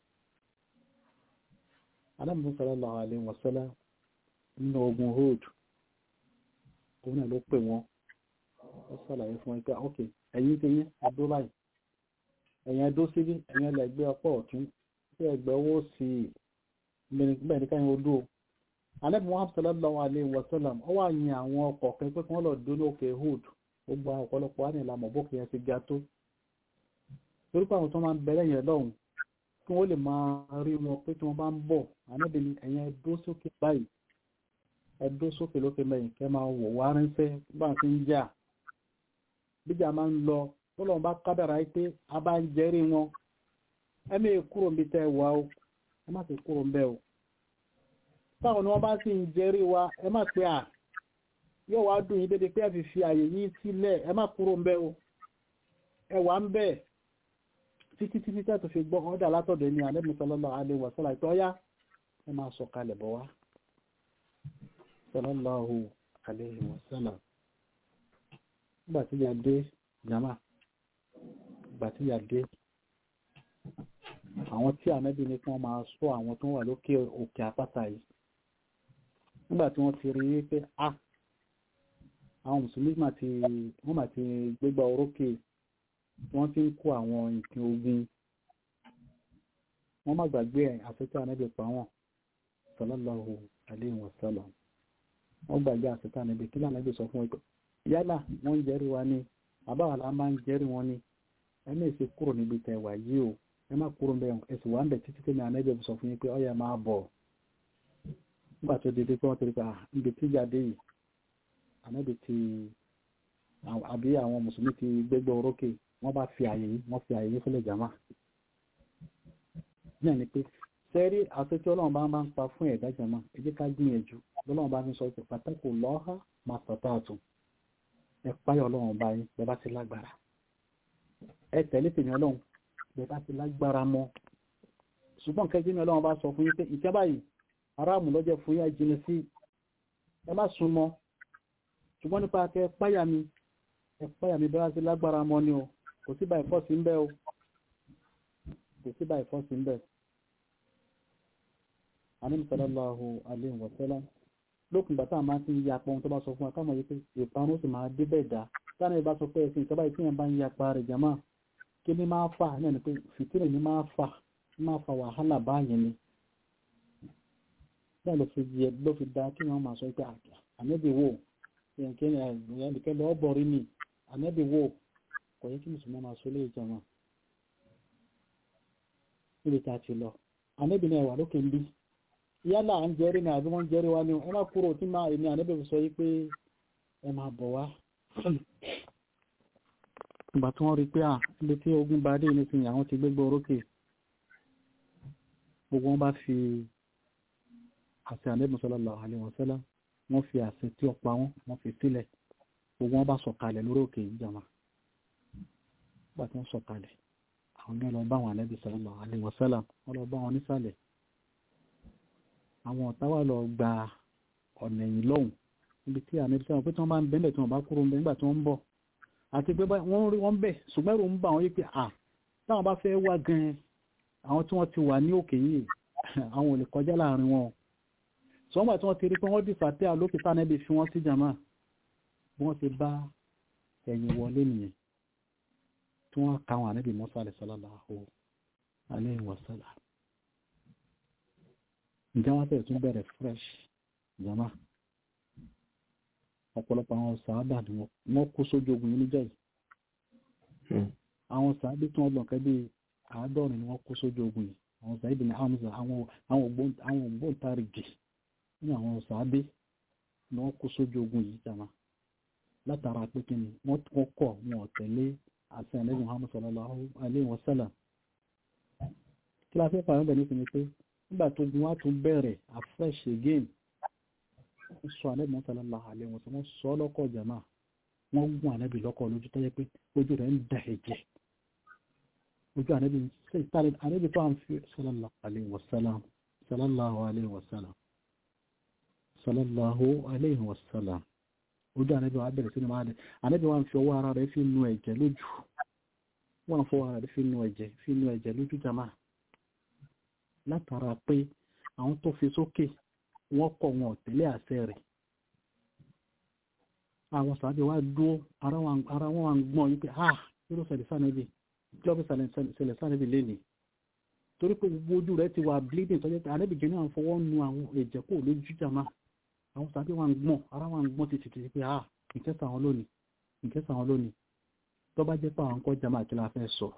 alámùsùn sallallahu alaihi wasallam nínú ogun Hud òun náà ló pè wọ́n ó sàlàyé fún wọn pé ok ẹ̀yin ti yín adó báyìí ẹ̀yin adó síbí ẹ̀yin ẹlẹ́gbẹ́ ọpọ́ ọ̀tún sí ẹgbẹ́ owó sí bẹ́ẹ̀ ní káyọ̀ odó alẹ́bùn wọn sallallahu alaihi wasallam ó wà yin àwọn ọkọ̀ kan pé kí wọ́n lọ dún lókè Hud gbogbo àwọn ọ̀pọ̀lọpọ̀ wà ní ìlànà bókè yẹn ti ga tó torí pé àwọn tó máa ń bẹ̀rẹ̀ yẹn lọ́hùn kí wọ́n lè máa rí wọn pé tí wọ́n bá ń bọ̀ ànábì ní ẹ̀yin ẹdó sókè báyìí ẹdó sókè lókè mẹ́yìn kẹ́ máa wò wá ránṣẹ́ bá ti ń jà bíjà máa ń lọ tọ́lọ́run bá kádàrá pé a bá ń jẹ́rí wọn ẹ mẹ́ kúrò níbi tẹ́ wà ó ẹ má sì kúrò ń bẹ́ o táwọn ni wọ́n bá sì ń jẹ́rí wa ẹ má pé à yóò wá dùn yín dédé pé ẹ fi fi àyè yín sílẹ̀ ẹ má kúrò ń bẹ́ o ẹ wà ń bẹ́ títí títí tẹ́ tó fi gbọ́ ọ́dà látọ̀dọ̀ ní alẹ́ sallallahu alaihi wasallam ìtọ́ yá ẹ máa sọ kalẹ̀ bọ̀ wá sallallahu alaihi wasallam nígbà tí ya dé jama nígbà tí ya dé àwọn tí ànábì ní kí wọ́n máa sọ àwọn tó wà lókè òkè àpáta yìí nígbà tí wọ́n ti rí wípé a àwọn mùsùlùmí mà ti wọ́n mà ti gbégbá orókè wọ́n ti ń kó àwọn nǹkan ogun wọ́n má gbàgbé ẹ̀ àfẹ́tẹ́ ànábì pa wọ́n sallallahu alaihi wasallam wọ́n gbàgbé àfẹ́tẹ́ ànábì kí lànàbì sọ fún ẹgbẹ́ yálà wọ́n ń jẹ́rí wa ní àbáwàlá máa ń jẹ́rí wọn ní ẹni èsì kúrò níbi tẹ̀wà yìí o ẹ má kúrò ń bẹ ẹsì wà ń bẹ títí tẹ́mi ànábì sọ fún yín pé ọ̀yà máa bọ̀ nígbà tó dédé pé wọ́n ti rí pé níbi tí jáde yìí ànábì ti àbí àwọn mùsùlùmí ti gbégbé orókè wọ́n bá fi àyè yìí wọ́n fi àyè yìí fúnlẹ̀ jàmá náà ni pé sẹ́rí àtúntí ọlọ́run bá máa ń pa fún ẹ̀dá jàmá ẹ jẹ́ ká gbìyànjú lọ́lọ́run bá fi sọ pé pàtàkì lọ́ha máa tọ̀tà àtún ẹ páyọ̀ ọlọ́run bá yín bẹ́ẹ̀ bá ti lágbára ẹ tẹ̀lé tèmi ọlọ́run bẹ́ẹ̀ bá ti lágbára mọ́ ṣùgbọ́n kẹ́jú mi ọlọ́run bá sọ fún yín pé ìkẹ́ báyìí aráàmù lọ́jọ́ fún yín àjìnà sí ẹ má sún mọ́ ṣùgbọ́n nípa kẹ́ páyà mi ẹ páyà mi bẹ́ẹ̀ bá ti lágbára mọ́ ni o kò sí báyìí fọ́ọ̀sì ń bẹ́ o kò sí báyìí fọ́ọ̀sì ń bẹ́ Ànábì sallallahu alaihi wa sallam lókùn gbàtà máa ti ń ya pọ́n tó bá sọ fún akámọ̀ yìí pé ìparun sì máa dé bẹ́ẹ̀ dá sáà ìbá sọ pé ẹ̀sìn ìjọba ìpínyàn bá ń ya pa rẹ̀ jama kí ni máa fà náà ni pé fìtínà ni máa fà máa fa wàhálà báyìí ni bẹ́ẹ̀ ló fi yẹ ló fi da kí wọ́n máa sọ pé ànẹ́bí wò ẹnìkẹ́ lọ́ bọ̀rí ni ànẹ́bí wò kò yẹ kí mùsùlùmí máa sọ léyìí jama níbi tá a ti lọ ànẹ́bí náà wà lókè ń bí yálà à ń jẹ́rí ní àbí wọ́n jẹ́rí wá ní ẹ má kúrò tí máa èmi ànẹ́bí sọ yí pé ẹ máa bọ̀ wá ìgbà tí wọ́n rí pé à ibi tí ogun bá dé nísìnyí àwọn ti gbégbé orókè gbogbo wọn bá fi àṣẹ àlẹ́bùn sallallahu alaihi wasallam wọ́n fi àṣẹ tí ó pa wọ́n wọ́n fi sílẹ̀ gbogbo wọn bá sọ̀kalẹ̀ lórí òkè ìjàmà nígbà tí wọ́n sọ̀kalẹ̀ àwọn náà lọ bá àwọn àlẹ́bùn sallallahu alaihi wasallam wọ́n lọ bá wọn nísàlẹ̀ àwọn ọ̀tá wà lọ gba ọ̀nà ẹ̀yìn lọ́hùn níbi tí àmì tí wọ́n pé tí wọ́n bá ń bẹ́ńbẹ̀ tí wọ́n bá kúrò ń bẹ́ nígbà tí wọ́n ń bọ̀ àti pé wọ́n rí wọ́n bẹ̀ ṣùgbọ́n ẹ̀rù ń bà wọ́n yí pé à táwọn bá fẹ́ wá gan-an àwọn tí wọ́n ti wà ní òkè yìí àwọn ò lè kọjá láàrin wọn ṣùgbọ́n gbà tí wọ́n ti rí pé wọ́n dìfà tẹ́ àlókè tánẹ́bì fi wọ́n sí jàmá bí wọ́n ti bá ẹ̀yìn wọlé nìyẹn tí wọ́n ka àwọn ànábì Mùsá sallallahu alaihi wasallam ǹjẹ́ wọ́n tẹ̀ tún bẹ̀rẹ̀ fresh jàmá ọ̀pọ̀lọpọ̀ àwọn sàábà ni wọ́n kú sójú ogun yìí níjọ́ yìí àwọn sàábà tí wọ́n lọ kẹ́ bí àádọ́rin ni wọ́n kú sójú ogun yìí àwọn sàábà ní Hamza àwọn ògbóǹtarìgì ní àwọn sàábà ni wọ́n kú sójú ogun yìí jàmá látara pé kí ni wọ́n kọ̀ wọn tẹ̀lé àṣẹ ẹ̀lẹ́gbẹ̀ẹ́ Muhammad sallallahu alaihi wasallam kí la fẹ́ pàrọ̀ bẹ̀ nípa ni pé nígbà tó gun wá tún bẹ̀rẹ̀ afresh again wọ́n sọ ànábì sallallahu alaihi wasallam wọ́n sọ lọ́kọ̀ jàmá wọ́n gún ànábì lọ́kọ̀ lójú tó yẹ pé ojú rẹ̀ ń da ẹ̀jẹ̀ ojú ànábì ànábì tó à ń fi sallallahu alaihi wasallam sallallahu alaihi wasallam sallallahu alaihi wasallam ojú ànábì wa bẹ̀rẹ̀ sínú máa dẹ̀ ànábì wa ń fi ọwọ́ ara rẹ̀ fi nu ẹ̀jẹ̀ lójú wọ́n ń fọwọ́ ara rẹ̀ fi nu ẹ̀jẹ̀ fi nu ẹ̀jẹ̀ lójú jàmá látara pé àwọn tó fi sókè wọ́n kọ̀ wọn tẹ̀lé àṣẹ rẹ̀ àwọn sàábẹ̀ wá dúó ara wọn wà ń gbọ́n yí pé ah kí ló ṣẹlẹ̀ sánẹ́bì kí ló fi ṣẹlẹ̀ sánẹ́bì lénìí torí pé gbogbo ojú rẹ̀ ti wà bleeding tọ́jú pé àrẹ́bì jẹ́ náà fọwọ́ nu àwọn ẹ̀jẹ̀ kò lójú jàmá àwọn sàábẹ̀ wà ń gbọ́n ara wọn gbọ́n ti tìtì pé ah ìkẹsà wọn lónìí ìkẹsà wọn lónìí tó bá jẹ́ pé àwọn kọ́ jàmá kí la fẹ́ sọ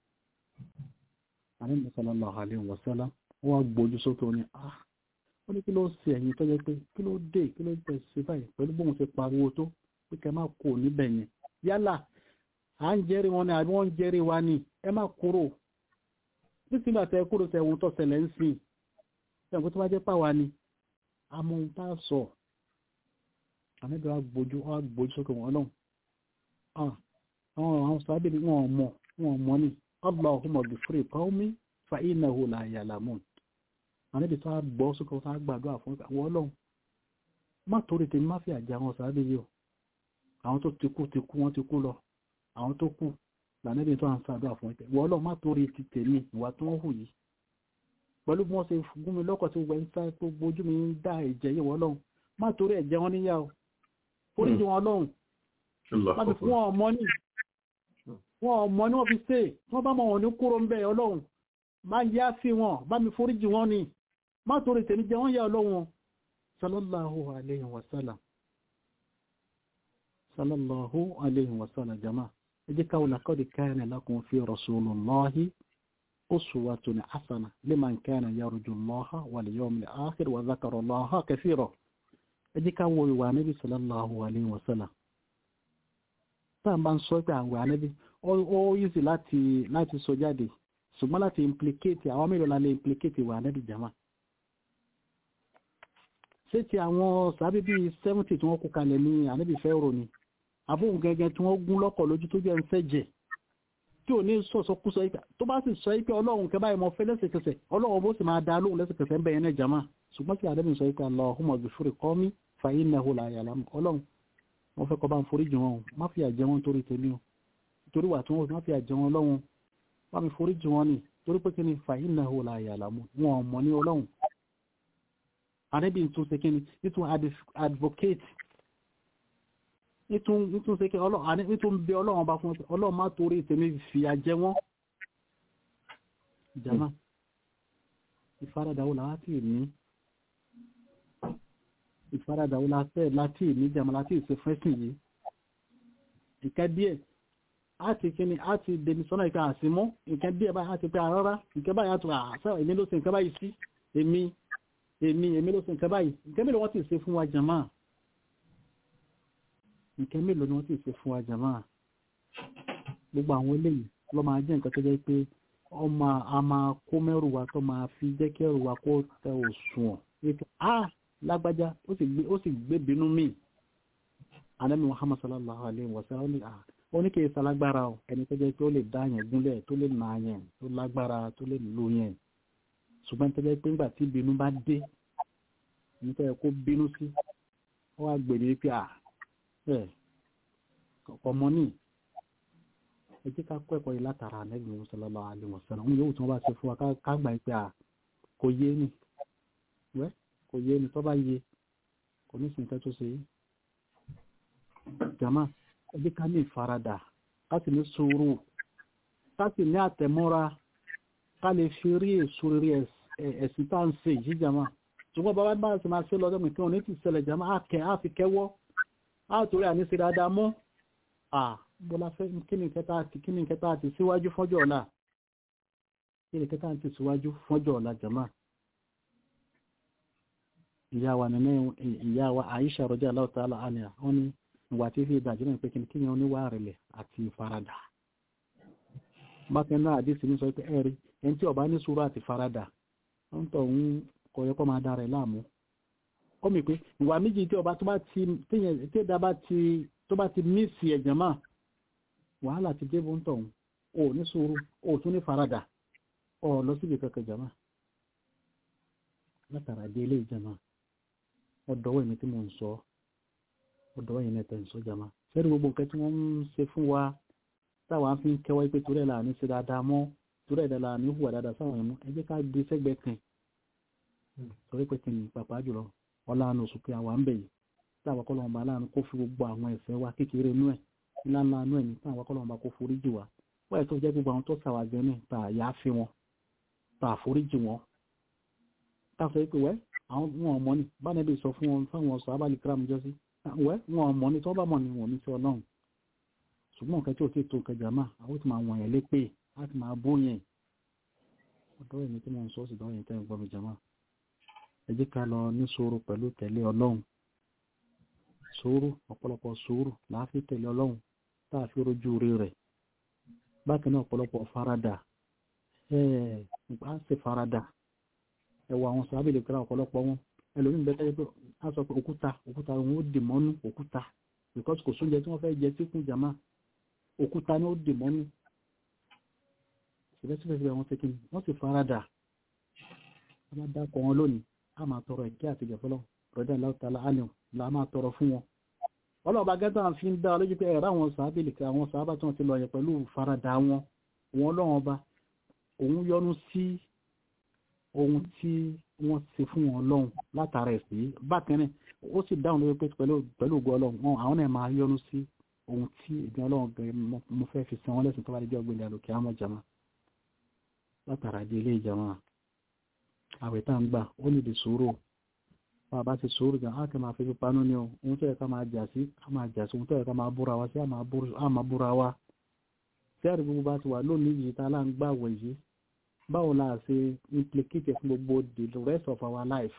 àrẹ́bì sallallahu alaihi wasallam wọ́n gbójú sókè wọn ni ah wọ́n ní kí ló ṣe ẹ̀yìn tó jẹ́ pé kí ló dé kí ló tẹ̀ ṣe báyìí pẹ̀lú bóun ṣe pariwo tó pé kẹ́ máa kó níbẹ̀ yẹn yálà à ń jẹ́rìí wọn ni àbí wọ́n ń jẹ́rìí wa ni ẹ má kúrò títí gbà tẹ kúrò tẹ ohun tó ṣẹlẹ̀ ń sìn ẹ̀kú tó bá jẹ́ pàwa ni àmọ́ ohun tá a sọ àmẹ́bí wa gbójú wa gbójú sókè wọn náà àwọn àwọn sábẹ́ ni wọ́n mọ̀ wọ́n mọ̀ ni Allahumma ghfir qawmi fa innahu la ya'lamun àníbi tó á gbọ́ sókè tó á gbàdúrà fún àwọn ọlọ́run má torí tèmi má fi àjà wọn sáré yìí o àwọn tó ti kú ti kú wọ́n ti kú lọ àwọn tó kú lànàbí tó à ń sàdúrà fún ìtẹ̀ wọ́n ọlọ́run má torí ti tèmi ìwà tí wọ́n hù yìí pẹ̀lú bí wọ́n ṣe gún mi lọ́kọ̀ tí gbogbo ẹni sáré tó gbójú mi ń dá ẹ̀jẹ̀ yìí wọ́n ọlọ́run má torí ẹ̀jẹ̀ wọn níyà o foríjì wọn ọlọ́run má ti fún wọn ọmọ ní wọn ọmọ ní wọn fi ṣe wọn bá mọ wọn ní kúrò ń bẹ ọlọ́run má yá sí wọn bá mi foríjì wọn ni má torí tèmi jẹ wọ́n yà ọlọ́wọ́n sallallahu alayhi wa sallam sallallahu alayhi wa sallam jama ẹjẹ́ káwọn laqad kana lakum fi rasulillahi uswatun hasana liman kana yarju allaha wal yawmil akhir wa dhakara allaha kathira ẹjẹ́ káwọn ìwà níbi sallallahu alayhi wa sallam tá bá ń sọ pé àwọn ànábì ó yíṣì láti sọ jáde ṣùgbọ́n láti implicate àwọn mélòó la lè implicate ìwà ànábì jama ṣé ti àwọn sàábí bíi seventy tí wọ́n kó kalẹ̀ ní ànábì fẹ́rò ni àbóhùn gẹ́gẹ́ tí wọ́n gún lọ́kọ̀ lójú tó jẹ́ ń fẹ́ jẹ tí ò ní sọ̀sọ̀ kú sọ tó bá sì sọ pé ọlọ́run kẹ́ báyìí mọ fẹ́ lẹ́sẹ̀kẹsẹ̀ ọlọ́run bó sì máa dá lóhùn lẹ́sẹ̀kẹsẹ̀ ń bẹ̀yẹn náà jama ṣùgbọ́n kí àdébìn sọ pé Allahumma ghfir qawmi fa innahu la ya'lamun ọlọ́run wọ́n fẹ́ kọ́ bá ń foríjì wọn má fi àjẹ wọn torí tèmi o torí wà tí wọ́n má fi àjẹ wọn lọ́wọ́n bá mi foríjì wọn ni torí pé kí ni fa innahu la ya'lamun wọn ò mọ̀ ní ọlọ́run àrẹ́bí tún ṣe kíni nítún advocate nítún ṣe kí nítún bẹ ọlọ́run bá fún ọlọ́run má torí ìtẹ̀mí fìyà jẹ wọ́n jama ìfaradàwó láti ní ìfaradàwó láti ní jama láti ìṣe fẹ́sìn yìí ìkẹ́ díẹ̀ àti kíni àti dèmi sọ́nà ìkẹ́ àsìmọ́ ìkẹ́ díẹ̀ báyìí àti pé àrọ́rá ìkẹ́ báyìí àti àṣà èmi ló ṣe ìkẹ́ báyìí sí èmi èmi èmi ló ṣe nǹkan báyìí nǹkan mélòó wọ́n ti ṣe fún wa jàmá nǹkan mélòó ni wọ́n ti ṣe fún wa jàmá gbogbo àwọn eléyìí ló máa jẹ́ nǹkan tó jẹ́ pé ọmọ a máa kó mẹ́rù wa tó máa fi jẹ́ kí ẹrù wa kó tẹ òṣùwọ̀n wípé a lágbájá ó sì gbé ó sì gbé bínú mí anabi muhammad sallallahu alayhi wa sallam ó ní à ó ní kì í salágbára o ẹni tó jẹ́ pé ó lè dá yẹn gúnlẹ̀ tó lè nà yẹn tó lágbára tó lè lò yẹn ṣùgbọ́n tó jẹ́ pé nígbà tí bínú bá dé nípa ẹ̀ kó bínú sí ó wá gbèrè wípé à ẹ̀ ọmọ ní ẹ jẹ́ ká kọ́ ẹ̀kọ́ yìí látara anabi sallallahu alayhi wa sallam òun yóò tí wọ́n bá ṣe fún wa ká gbà pé à kò yé ni wẹ́ kò yé ni tó bá yé kò ní sí nǹkan tó ṣe yìí jama ẹ jẹ́ ká ní ìfaradà ká sì ní sùúrù ká sì ní àtẹ̀mọ́ra ká lè fi rí èso rí ẹ̀sìn tá à ń ṣe yìí jama ṣùgbọ́n bàbá bá ti máa ṣe lọ́dọ̀ mi kí wọ́n ní ti ṣẹlẹ̀ jama á kẹ́ á fi kẹ́wọ́ á torí àní ṣe dáadáa mọ́ à bọ́lá fẹ́ kí ni kẹta àti kí ni kẹta àti síwájú fọ́jọ́ ọ̀la kí ni kẹta àti síwájú fọ́jọ́ ọ̀la jama ìyá wa nínú ìyá wa Aisha radiyallahu ta'ala anha wọ́n ní ìwà tí fi ìdájọ́ náà pé kí ni kí ni oníwà rẹ̀lẹ̀ àti ìfaradà bákan náà àdísì ní sọ pé ẹ̀rí ẹni tí ó bá ní sùúrù àti faradà ń tọ̀ ń kọ yẹ kó máa dára ẹ̀ láàmú ó mi pé ìwà méjì tí ọba tó bá ti téèyàn tí ẹ̀dá bá ti tó bá ti mísì ẹ̀jẹ̀ máa wàhálà ti débò ń tọ̀ ń ò ní sùúrù ò tún ní faradà ọ̀ lọ síbi kankan jàmá látara dé ilé ìjàmá ọ̀dọ́wọ́ ẹ̀mí tí mò ń sọ ọ̀dọ́wọ́ ẹ̀yìn ẹ̀tẹ̀ ń sọ jàmá fẹ́rí gbogbo nǹkan tí wọ́n ń ṣe fún wa táwa fi ń kẹwàá pé torí ẹ̀ là ní ṣe dáadáa mọ́ torí ẹ̀ là ní hùwà dáadáa sáwọn ẹ̀mú ẹ jẹ́ ká gbé sẹ́gbẹ̀ẹ́ kan torí pé kí ni pàpà jùlọ ọlànà oṣù pé àwa ń bẹ̀ yìí táwa kọ́ lọ́wọ́ bá láàánú kó fi gbogbo àwọn ẹ̀ṣẹ̀ wa kékeré inú ẹ̀ ńláńlá inú ẹ̀ ní táwa kọ́ lọ́wọ́ bá kó foríjì wa wọ́n ẹ̀ tó jẹ́ gbogbo àwọn tó sàwàjẹ́ náà tà yá fi wọn tà foríjì wọn tá a sọ pé wẹ́ àwọn wọn ọmọ ni bánẹ́bí sọ fún wọn fáwọn ọ̀sọ̀ abálì kírámù jọ sí wẹ́ wọn ọmọ ni tí wọ́n bá mọ̀ ni wọn ní sí ọlọ́run ṣùgbọ́n nǹkan tí ò tí tó kẹjà máa àwọn tí máa wọ̀nyẹn lépè láti máa bó yẹn ọ̀dọ́ ẹ̀mí tí mo ń sọ sí ìdánwò yẹn tẹ́ ń gbọ́ mi jàmá ẹ jẹ́ ká lọ ní sùúrù pẹ̀lú tẹ̀lé ọlọ́run sùúrù ọ̀pọ̀lọpọ̀ sùúrù láàfi tẹ̀lé ọlọ́run tá a fi rojú rí rẹ̀ bákan náà ọ̀pọ̀lọpọ̀ faradà ẹ̀ẹ́ nípa ṣe faradà ẹwà àwọn sàábìlì kíra ọ̀pọ̀lọpọ̀ wọn ẹlòmíín bẹ́ẹ̀ tẹ́lẹ̀ pé a sọ pé òkúta òkúta òun ó dì mọ́nú òkúta because kò sóúnjẹ tí wọ́n fẹ́ jẹ tí kún jàmá òkúta ni ó dì mọ́nú síbẹ̀síbẹ̀ wọn ṣe kíni wọ́n sì faradà a máa dákọ̀ wọn lónìí a máa tọrọ ìkẹ́ àti ìjẹ̀fọ́lọ́ rọ̀dá láwùtálá ánìọ̀ la máa tọrọ fún wọn ọlọ́ọ̀bá gẹ́gẹ́ fi ń dá lójú pé ẹ̀rọ àwọn sàábìlì àwọn sàábà tí wọ́n ti lọ yẹ pẹ̀lú faradà wọn wọn lọ́wọ́n ọba òun yọ́nú sí ohun tí wọ́n ṣe fún wọn lọ́hùn látara ẹ̀sìn bákan náà ó sì dáhùn lórí pé pẹ̀lú pẹ̀lú ògo ọlọ́run wọn àwọn náà máa yọ́nú sí ohun tí ìgbìn ọlọ́run gẹ̀ mo fẹ́ fi san wọ́n lẹ́sìn tó bá dé jẹ́ ọgbẹ́lẹ̀ àlòkè àmọ́ jama látara di ilé ìjàmá àwẹ̀ tá ń gbà ó ní di sùúrù bá a bá ti sùúrù gan á kì máa fi pípa nú ni o ohun tó yẹ ká máa jà sí á máa jà sí ohun tó yẹ ká máa búra wa sí á máa búra wa tí àrí gbogbo bá ti wà lónìí yìí tá a lá ń gbà wẹ̀ yìí báwo la ṣe implicate fún gbogbo the rest of our life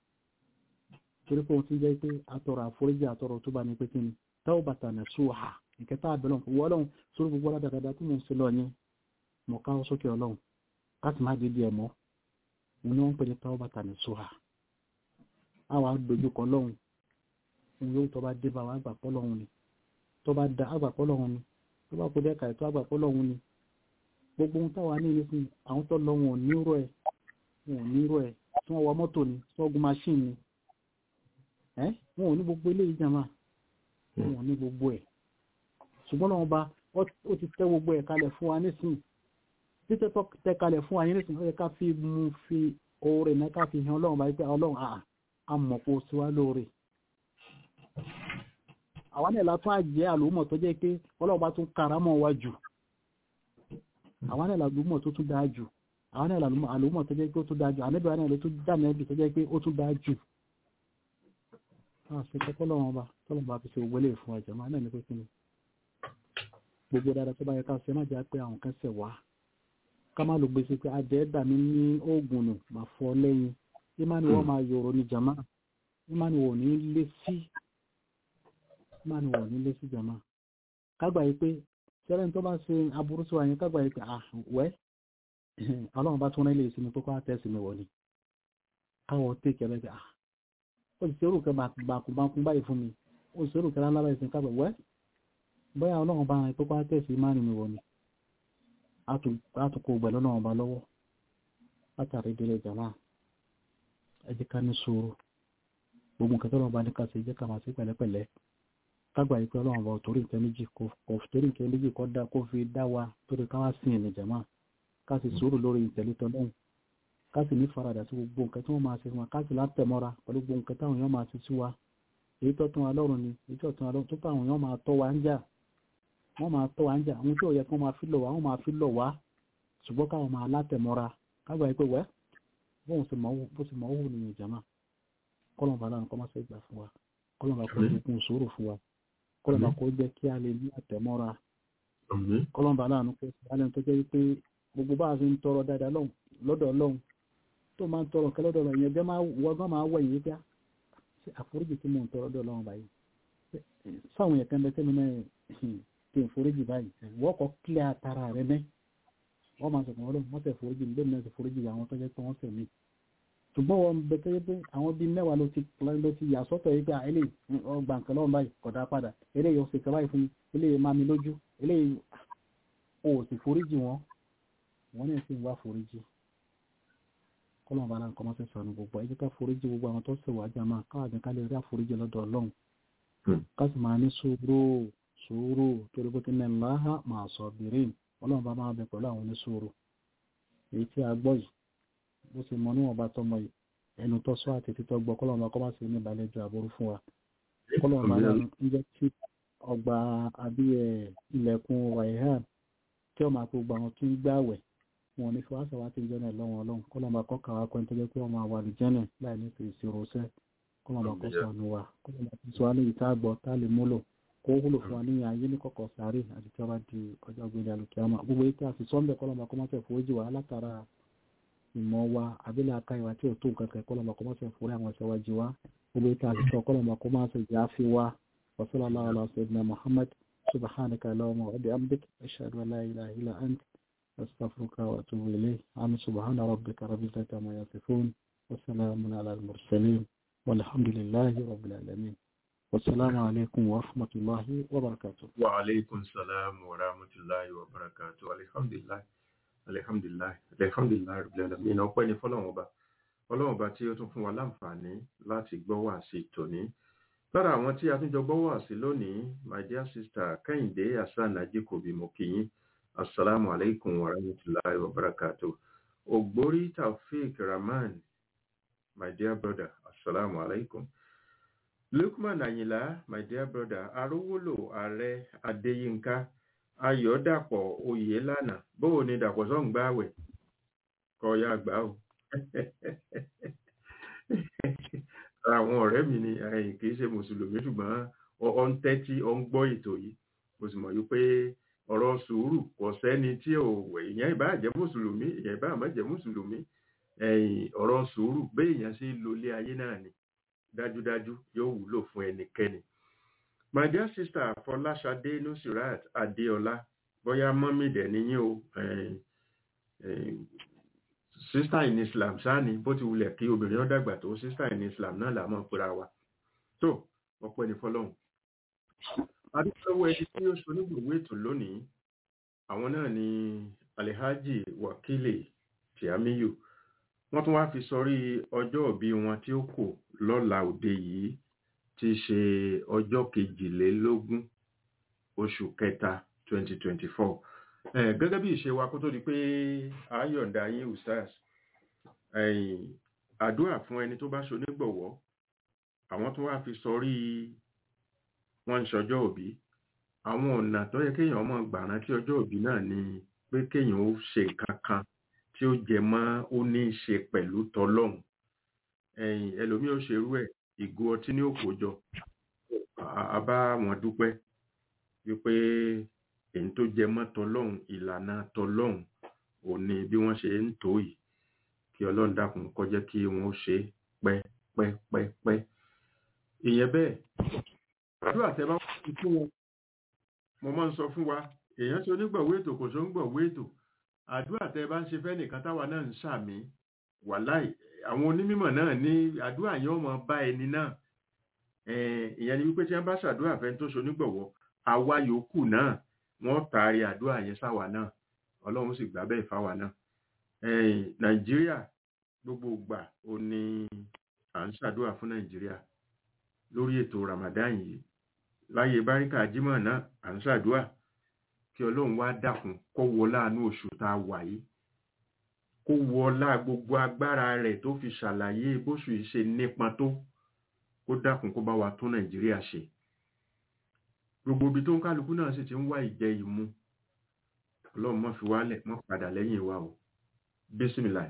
torí pé òun ti jẹ́ pé àtọrọ àforíjì àtọrọ tó bá ní pé kí ni táwọn bàtà nà sùhà ìkẹta àbẹ̀lọ̀ wọ́n ọlọ́run sórí gbogbo aládàdàdà tí mo ń ṣe lọ yẹn mọ̀ ká sókè ọlọ́run láti má dídí ẹ̀ mọ́ òun ni wọ́n ń pè ní táwọn bàtà nà sùhà àwọn àdójúkọ ọlọ́run òun yóò tó bá dé bá wa àgbàpọ̀ ọlọ́run ni tó bá da àgbàpọ̀ ọlọ́run ni tó bá kó dẹ́ka ètò àgbàpọ̀ ọlọ́run ni gbogbo ohun táwa ní ìrísí àwọn tó lọ wọn ò nírò ẹ wọn ò nírò ẹ tí wọn wọ mọ́tò ni tí wọn gun machine ni ẹ wọn ò ní gbogbo eléyìí jàmá wọn ò ní gbogbo ẹ ṣùgbọ́n lọ́wọ́ bá ó ti tẹ́ gbogbo ẹ̀ kalẹ̀ fún wa nísìnyí títẹ́ tó tẹ́ kalẹ̀ fún wa nísìnyí ó yẹ ká fi mú fi oore náà ká fi hàn ọlọ́run bá yí pé ọlọ́run àà amọ̀pọ̀ sí wa lóore àwọn náà látún àjẹ́ àlòmọ̀ tó jẹ́ pé ọlọ́run bá tún karamọ̀ wa jù àwọn náà làlùmọ̀ tó tún dáa jù àwọn náà làlùmọ̀ tó jẹ́ pé ó tún dáa jù àníbẹ̀ wọn náà ló tún dá nẹ́bì tó jẹ́ pé ó tún dáa jù àṣẹ tọ́lọ́wọ́n ọba tọ́lọ́wọ́n bá fi ṣe ògbélé fún ọjà máa náà ní pé kí ni gbogbo dáadáa tó bá yẹ ká ṣe má jẹ́ pé àwọn kan ṣẹ̀ wá ká má ló gbèsè pé adẹ́ dà mí ní oògùn nù máa fọ lẹ́yìn ìmáni wọ́n máa yòrò ní jàmá ìmáni wọ́n ní lé sí ìmáni wọ́n ní lé sí jàmá kágbà yìí pé ṣẹlẹ̀ tó bá ṣe aburú sí wa yẹn kágbà yìí pé à wẹ́ ọlọ́run bá tún rán ilé ìsinmi kókó àtẹ́sí mi wọ̀ ni káwọ́ tèkẹ́ rẹ̀ pé à ó ti ṣerú kẹ́ bàkúbákún báyìí fún mi ó ti ṣerú kẹ́ lálábà ìsìn kágbà wẹ́ bóyá ọlọ́run bá rán kókó àtẹ́sí má rìn mi wọ̀ ni àtúkò gbẹ̀lú náà ọba lọ́wọ́ látàrí ìdílé jàmáà ẹ jẹ́ ká ní sùúrù gbogbo nǹkan tó lọ́wọ́ bá ní ká ṣe jẹ́ ká máa ṣe pẹ̀lẹ́pẹ̀lẹ́ kágbà yìí pé ọlọ́run bá torí nǹkan méjì kò torí nǹkan méjì kọ́ dá kó fi dá wa torí ká wá sí ẹ̀mí jàmáà ká sì sùúrù lórí ìtẹ̀lé tọ́lọ́hùn ká sì ní faradà sí gbogbo nǹkan tí wọ́n máa ṣe fún wa ká sì látẹ̀mọ́ra pẹ̀lú gbogbo nǹkan táwọn èèyàn máa ṣe sí wa èyí tó tún wa lọ́rùn ni èyí tó tún wa lọ́rùn tó táwọn èèyàn máa tọ́ wa ń jà wọ́n máa tọ́ wa ń jà àwọn tí ò yẹ kó máa fi lọ̀ wá wọ́n máa fi lọ̀ wá ṣùgbọ́n káwọn máa látẹ̀mọ́ra kágbà yìí pé wẹ́ bóun sì mọ̀ owó nìyẹn jàmáà kọ́lọ̀ bá lánàá kọ́ máa ṣe gbà fún wa kọ́lọ̀ bá kó jẹ́ sùúrù fún wa kọ́lọ̀ bá kó jẹ́ kí a lè ní àtẹ̀mọ́ra kọ́lọ̀ bá lánàá kó sì alẹ́ tó jẹ́ wípé gbogbo bá a fi ń tọrọ dáadáa lọ́dọ̀ ọlọ́run tó máa ń tọrọ kẹ́ lọ́dọ̀ ọlọ́run ìyẹn bẹ́ẹ̀ wọ́n máa wọ̀ yìí bíá ṣe àforíjì tí mò ń tọrọ lọ́dọ̀ ọlọ́run báyìí sáwọn yẹn kan bẹ tẹ́mi náà kí n foríjì báyìí wọ́n kọ́ kílẹ̀ àtàrà rẹ mẹ́ wọ́n máa sọ̀kàn ọlọ́run wọ́n tẹ̀ foríjì mi bẹ́ẹ̀ náà ti foríjì àwọn tó jẹ́ pé wọ́n tẹ̀ mí ṣùgbọ́n wọn bẹ tẹ́yẹ pé àwọn bíi mẹ́wàá ló ti ló ti yà sọ́tọ̀ yìí pé ilé ọgbà nǹkan lọ́wọ́ báyìí kọ̀dá padà eléyìí ó sì kẹ́ báyìí fún mi eléyìí máa mi lójú eléyìí o ò sì foríjì wọn wọn náà sì ń wá foríjì kọ́lọ́n bá láǹkọ́ máa tẹ̀sán ní gbogbo ẹ jẹ́ ká foríjì gbogbo àwọn tó sì wá jà máa káwá jẹ́ ká lè rí àforíjì lọ́dọ̀ ọlọ́run ká sì máa ní sùúrù sùúrù torí pé kí ní láhà máa sọ bìrín ọlọ́run bá máa bẹ pẹ̀lú àwọn oníṣòro èyí tí a gbọ́ yìí bó ṣe mọ níwọ̀n bá tọmọ yìí ẹnu tó sọ àti títọ́ gbọ́ kọ́lọ́run bá kọ́ máa ṣe ní ìbàlẹ́jọ àbúrú fún wa kọ́lọ́run bá ń jẹ́ kí ọgbà àbí ilẹ̀kùn wàhíhàn tí ọmọ àpò gbà wọn tún gbàwẹ̀ wọn ní fún àṣà wa ti jẹ́ náà lọ́wọ́ ọlọ́run kọ́lọ́run bá kọ́ kàwá kọ́ nítorí pé ọmọ àwọn àlùjẹ́nà láì ní fèrèsé rọ́ṣẹ́ kọ́lọ́run bá kọ́ sànù wa kọ́lọ́run bá ti sọ alẹ́ yìí tá a gbọ́ tá a lè múlò kó wúlò fún wa ní ayé ní kọ̀kọ̀ sáré àti tí wọ́n bá di ọjọ́ gbélé alùkìyàmá gbogbo èyí tí a sì sọ́ńbẹ̀ kọ́lọ́run bá kọ́ máa fẹ́ foríjì wa látara ìmọ̀ wa abílẹ̀ aka ìwà tí ò tó nǹkan kẹ́kọ́ lọ́mọ kó má ṣe fúri àwọn ẹ̀ṣẹ̀ wa jí wa gbogbo ìta àṣìṣe ọkọ́ lọ́mọ kó má ṣe jà á fi wa wasala allah ala sayyidina muhammad subhanaka allahumma wa bihamdik ashhadu an la ilaha illa ant astaghfiruka wa atubu ilayk am subhana rabbika rabbil izzati amma yasifun wa salamun ala al mursalin walhamdulillahi rabbil alamin wassalamu alaikum wa rahmatullahi wa barakatuh wa alaikum salam wa rahmatullahi wa barakatuh alhamdulillah alihamdulilayi alihamdulilayi rabbilalamin ọpẹ́ ni fọ́lọ́run ọba Ọlọ́run ọba tí ó tún fún wa láǹfààní láti gbọ́ wá sí tòní lára àwọn tí a tún jọ gbọ́ wá sí lónìí my dear sister Kẹ́hìndé hasan ajikobi mokiyin asalaamu alaykum wa rahmatulahi wa barakatu ogbori taofik rahman my dear brother asalaamu alaykum lukman ayinla my dear brother arówólò ààrẹ adéyínká ayọ̀dàpọ̀ oyè lánàá bóò ni dàpọ̀ sọ́n gbáwẹ̀ kọ ya gbà ó àwọn ọ̀rẹ́ mi ni kì í ṣe mùsùlùmí ṣùgbọ́n ọ ń tẹ́tí ọ ń gbọ́ ètò yìí mo sì mọ̀ yí pé ọ̀rọ̀ sùúrù kò sẹ́ni tí ò wẹ̀ ìyẹn ìbá jẹ́ mùsùlùmí ìyẹn ìbá má jẹ́ mùsùlùmí ọ̀rọ̀ sùúrù béèyàn ṣe lo ilé ayé náà ni dájúdájú yóò wúlò fún ẹnikẹ́ni my dear sister fọláṣadé nusirat adéọlá bóyá mọ́mí dẹ̀ níyìn o sister in islam sáni bó ti wulẹ̀ kí obìnrin ó dàgbà tó sister in islam náà làmọ́ pera wa tó ọpẹ́ ní fọlọ́hún adúgbò ẹni tí ó ṣonígbòwó ètò lónìí àwọn náà ni alihaji wakile tiamiyu wọ́n tún wáá fi sọrí ọjọ́ òbí wọn tí ó kù lọ́la òde yìí ti ṣe ọjọ́ kejìlélógún oṣù kẹta 2024 gẹ́gẹ́ bí ìṣe wa kó tó di pé ayọ̀ǹda yín ustaz àdúrà fún ẹni tó bá ṣonígbọ̀wọ́ àwọn tó wá fi sọrí wọn ń ṣọjọ́ òbí àwọn ọ̀nà tó yẹ kéèyàn mọ̀ gbà rántí ọjọ́ òbí náà ni pé kéèyàn ó ṣe nǹkan kan tí ó jẹ mọ́ ó ní í ṣe pẹ̀lú tọlọ́hun ẹlòmíì ó ṣerú ẹ̀ ìgò ọtí ní òkòjọ a bá wọn dúpẹ́ wípé èyí tó jẹ mọ́ tọlọ́hun ìlànà tọlọ́hun ò ní bí wọ́n ṣe ń tó yìí kí ọlọ́run dákun kó jẹ́ kí wọ́n ṣe pẹ́ pẹ́ pẹ́ pẹ́ ìyẹn bẹ́ẹ̀ àdúrà tẹ́ bá wọ́n fún wọn mo máa ń sọ fún wa èèyàn ṣe onígbọ̀wé ètò kò ṣe onígbọ̀wé ètò àdúrà tẹ bá ń ṣe fẹ́ nìkan táwa náà ń ṣàmì wàláì àwọn onímọ̀ náà ní àdúrà yẹn ó máa bá ẹni náà Eh, ìyẹn ni wípé tí wọ́n bá ṣàdúrà fẹ́ tó ṣe onígbọ̀wọ́ àwa yòókù náà wọ́n taari àdúrà yẹn sáwa náà ọlọ́run sì gbà bẹ́ẹ̀ fáwa náà Eh, nàìjíríà gbogbo ìgbà ò ní à ń ṣàdúrà fún nàìjíríà lórí ètò ramadan yìí láyé báríkà jímọ̀ náà à ń ṣàdúrà kí ọlọ́run wá dákun kó wọlá àánú oṣù tá a wà yìí kó wọlá gbogbo agbára rẹ̀ tó fi ṣàlàyé bóṣù yìí ṣe nípọn tó kó dákun kó bá wa tún nàìjíríà ṣe gbogbo ibi tó ń kálukú náà sì ti ń wá ìjẹ ìmu ọlọ́run mọ́ fi wálẹ̀ mọ́ padà lẹ́yìn wa o bísímìlà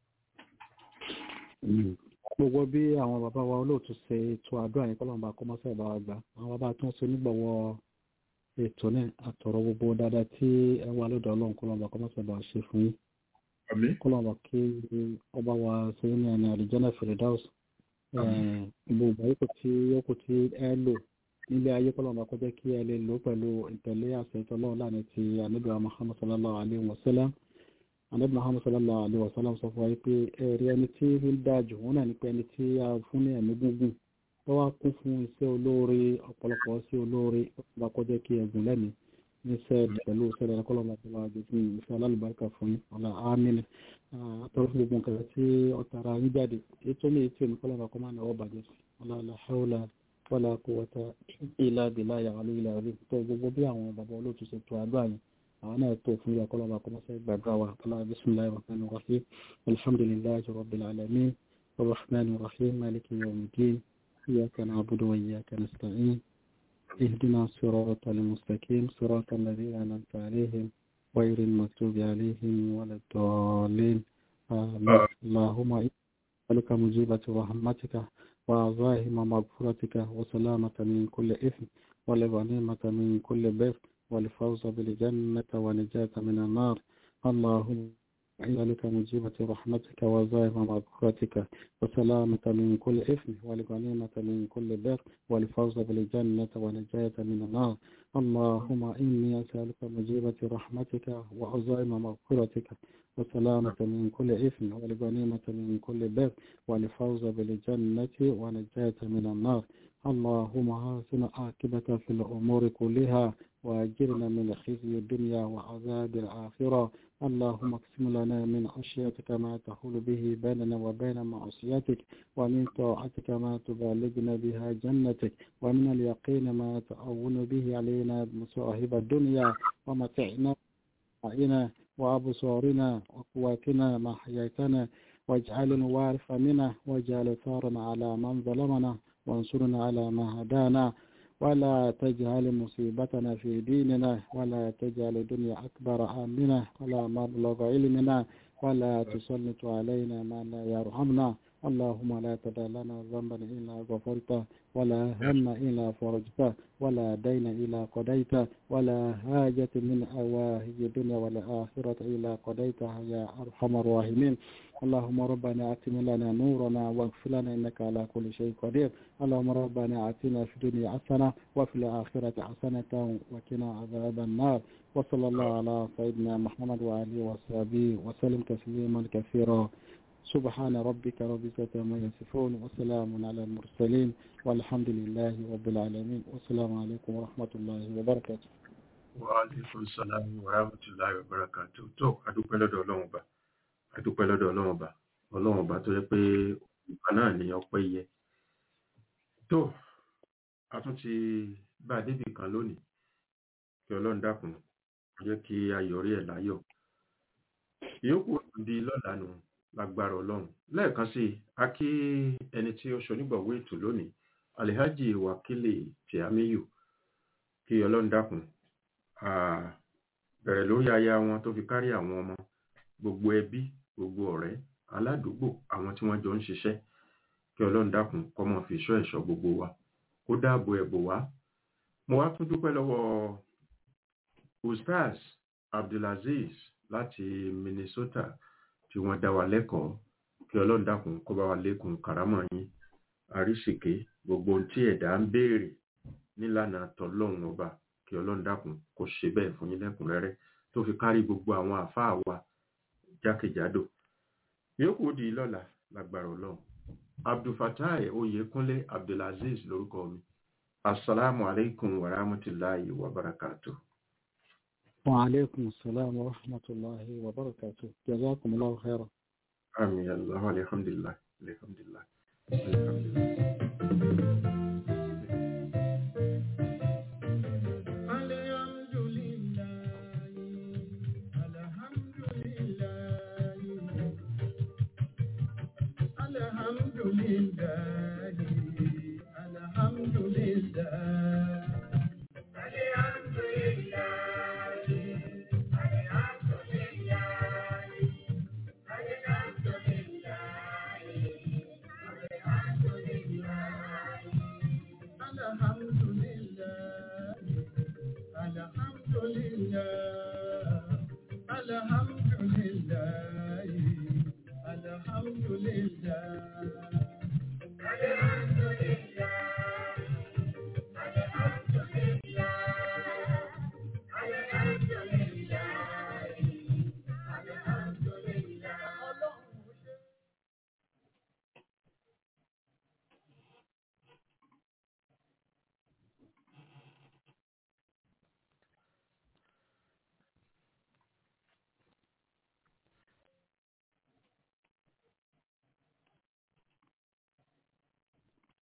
gbogbo bí àwọn bàbá wa olóòtú ṣe ètò àdúrà yẹn kọ́lọ́mùbá kọ́mọ́sẹ̀ ìbá wa gbà àwọn bàbá tó ń ṣe onígbọ̀wọ́ ètò náà àtọ̀rọ̀ gbogbo dáadáa tí ẹ wà lọ́dọ̀ ọlọ́run kọ́lọ́mùbá kọ́mọ́sẹ̀ ìbá wa ṣe fún yín àmì kọ́lọ́mùbá kí ọba wa ṣe ní ẹni àlìjẹ́nà fèrèdáùs gbogbo àyíkò tí ó kù tí ẹ lò nílé ayé kọ́lọ́mùbá kọjá kí ẹ lè lò pẹ̀lú ìtẹ̀lé àṣẹ ìtọ́lọ́run láàrin ti ànábì wa Muhammad sallallahu alayhi wa sallam anabi muhammad sallallahu alaihi wa sallam sọ fún wa pé ẹ̀rí ẹni tí ń dájú wọn náà ní pé ẹni tí a fún ní ẹ̀mí gúngùn tó wá kún fún iṣẹ́ olóore ọ̀pọ̀lọpọ̀ sí olóore bá kọjá kí ẹ̀gùn lẹ́mí níṣẹ́ pẹ̀lú ìṣẹ̀lẹ̀ ẹ̀kọ́lọ́mọ tó wà jù fún ìṣẹ́ alálùbáríkà fún yín ọ̀la àmín àtọ́rọ́ fún gbogbo nǹkan tí ọ̀tara yín jáde ètò ní ètò ìmúkọ́lọ́mọ kọ́ máa náwó bàjẹ́ sí ọ̀la la hawla wala quwwata illa billahi al-aliyyil azim tó gbogbo bí àwọn bàbá olóòtú ṣe tó àdúrà yín àwọn náà tó fún yà kọ́lọ́ba kọ́mọ́ sí gbàdúrà wa kọ́lá bisimilahi rahman rahim alhamdulilayi rabbil alamin rahman rahim maliki yawmiddin iyyaka na'budu wa iyyaka nasta'in اهدنا الصراط المستقيم صراط الذين أنعمت عليهم غير المغضوب عليهم ولا الضالين آمين اللهم لك مجيبة رحمتك وعظائم مغفرتك وسلامة من كل إثم والغنيمة من كل بر والفوز بالجنة ونجاة من النار اللهم ذلك مجيبة رحمتك وزائم مغفرتك وسلامة من كل إثم والغنيمة من كل بر والفوز بالجنة ونجاة من النار اللهم إني أسألك مجيبة رحمتك وعزائم مغفرتك وسلامة من كل إثم والغنيمة من كل بر والفوز بالجنة ونجاة من النار اللهم حسن عاقبة في الأمور كلها وأجرنا من خزي الدنيا وعذاب الآخرة اللهم اقسم لنا من خشيتك ما تحول به بيننا وبين معصيتك ومن طاعتك ما تبلغنا بها جنتك ومن اليقين ما تأون به علينا مصاحب الدنيا ومتعنا أعينا وأبصارنا وقواتنا ما حييتنا واجعل الوارث منا واجعل ثارنا على من ظلمنا وانصرنا على ما هدانا ولا تجعل مصيبتنا في ديننا ولا تجعل الدنيا أكبر آمنا ولا مبلغ علمنا ولا تسلط علينا ما لا يرحمنا اللهم لا تدع لنا ذنبا إلا غفرته ولا هم إلا فرجته ولا دين إلا قضيته ولا حاجة من أواهج الدنيا والآخرة إلا قضيتها يا أرحم الراحمين اللهم ربنا أتم لنا نورنا واغفر لنا إنك على كل شيء قدير اللهم ربنا آتنا في الدنيا حسنة وفي الآخرة حسنة وقنا عذاب النار وصلى الله على سيدنا محمد وآله وصحبه وسلم تسليما كثيرا سبحان ربك رب العزة عما يصفون وسلام على المرسلين والحمد لله رب العالمين والسلام عليكم ورحمة الله وبركاته Wàhálẹ́kùn sàlámù wàhálàmùtìláyọ̀ bàrákàtù tó adúpẹ́ lọ́dọ̀ ọlọ́run ọba adúpẹ́ lọ́dọ̀ ọlọ́run ọba ọlọ́run ọba tó yẹ pé ìgbà náà ni ọpẹ́ yẹ. tó a tún ti bá a débì kan lónìí kí ọlọ́run dákun jẹ́ kí a yọrí ẹ̀ láyọ̀. ìyókù di lọ́la nù lágbára ọlọ́run lẹ́ẹ̀kan sí i a kí ẹni tí ó ṣonígbọ̀wé ètò lónìí alihaji wakili tiamiyu kí ọlọ́run dákun bẹ̀rẹ̀ lórí aya wọn tó fi kárí àwọn ọmọ gbogbo ẹbí gbogbo ọ̀rẹ́ aládùúgbò àwọn tí wọ́n jọ ń ṣiṣẹ́ kí ọlọ́run dákun kó máa fi ṣọ́ ẹ̀ṣọ́ gbogbo wa kó dáàbò ẹ̀bò wá mo wá tún dúpẹ́ lọ́wọ́ ustaz abdulaziz láti minnesota tí wọ́n dá wa lẹ́kọ̀ọ́ kí ọlọ́run dákun kó bá wa lékun kàrámọ̀ yín àríṣìké gbogbo ohun tí ẹ̀dá ń béèrè nílànà tọlọ́run ọba kí kí ọlọ́run dákun kó ṣe bẹ́ẹ̀ fún yín lẹ́kùnrẹ́rẹ́ tó fi kárí gbogbo àwọn àfáà wa jákèjádò yòókù di lọ́la lágbára ọlọ́run abdulfatai oyèkúnlé abdulaziz lórúkọ mi asalaamu alaikum wa rahmatulahi wa barakatuh. وعليكم السلام ورحمة الله وبركاته جزاكم الله خيرا آمين يا الله الحمد لله الحمد لله الحمد لله Alhamdulillah, Alhamdulillah, Alhamdulillah.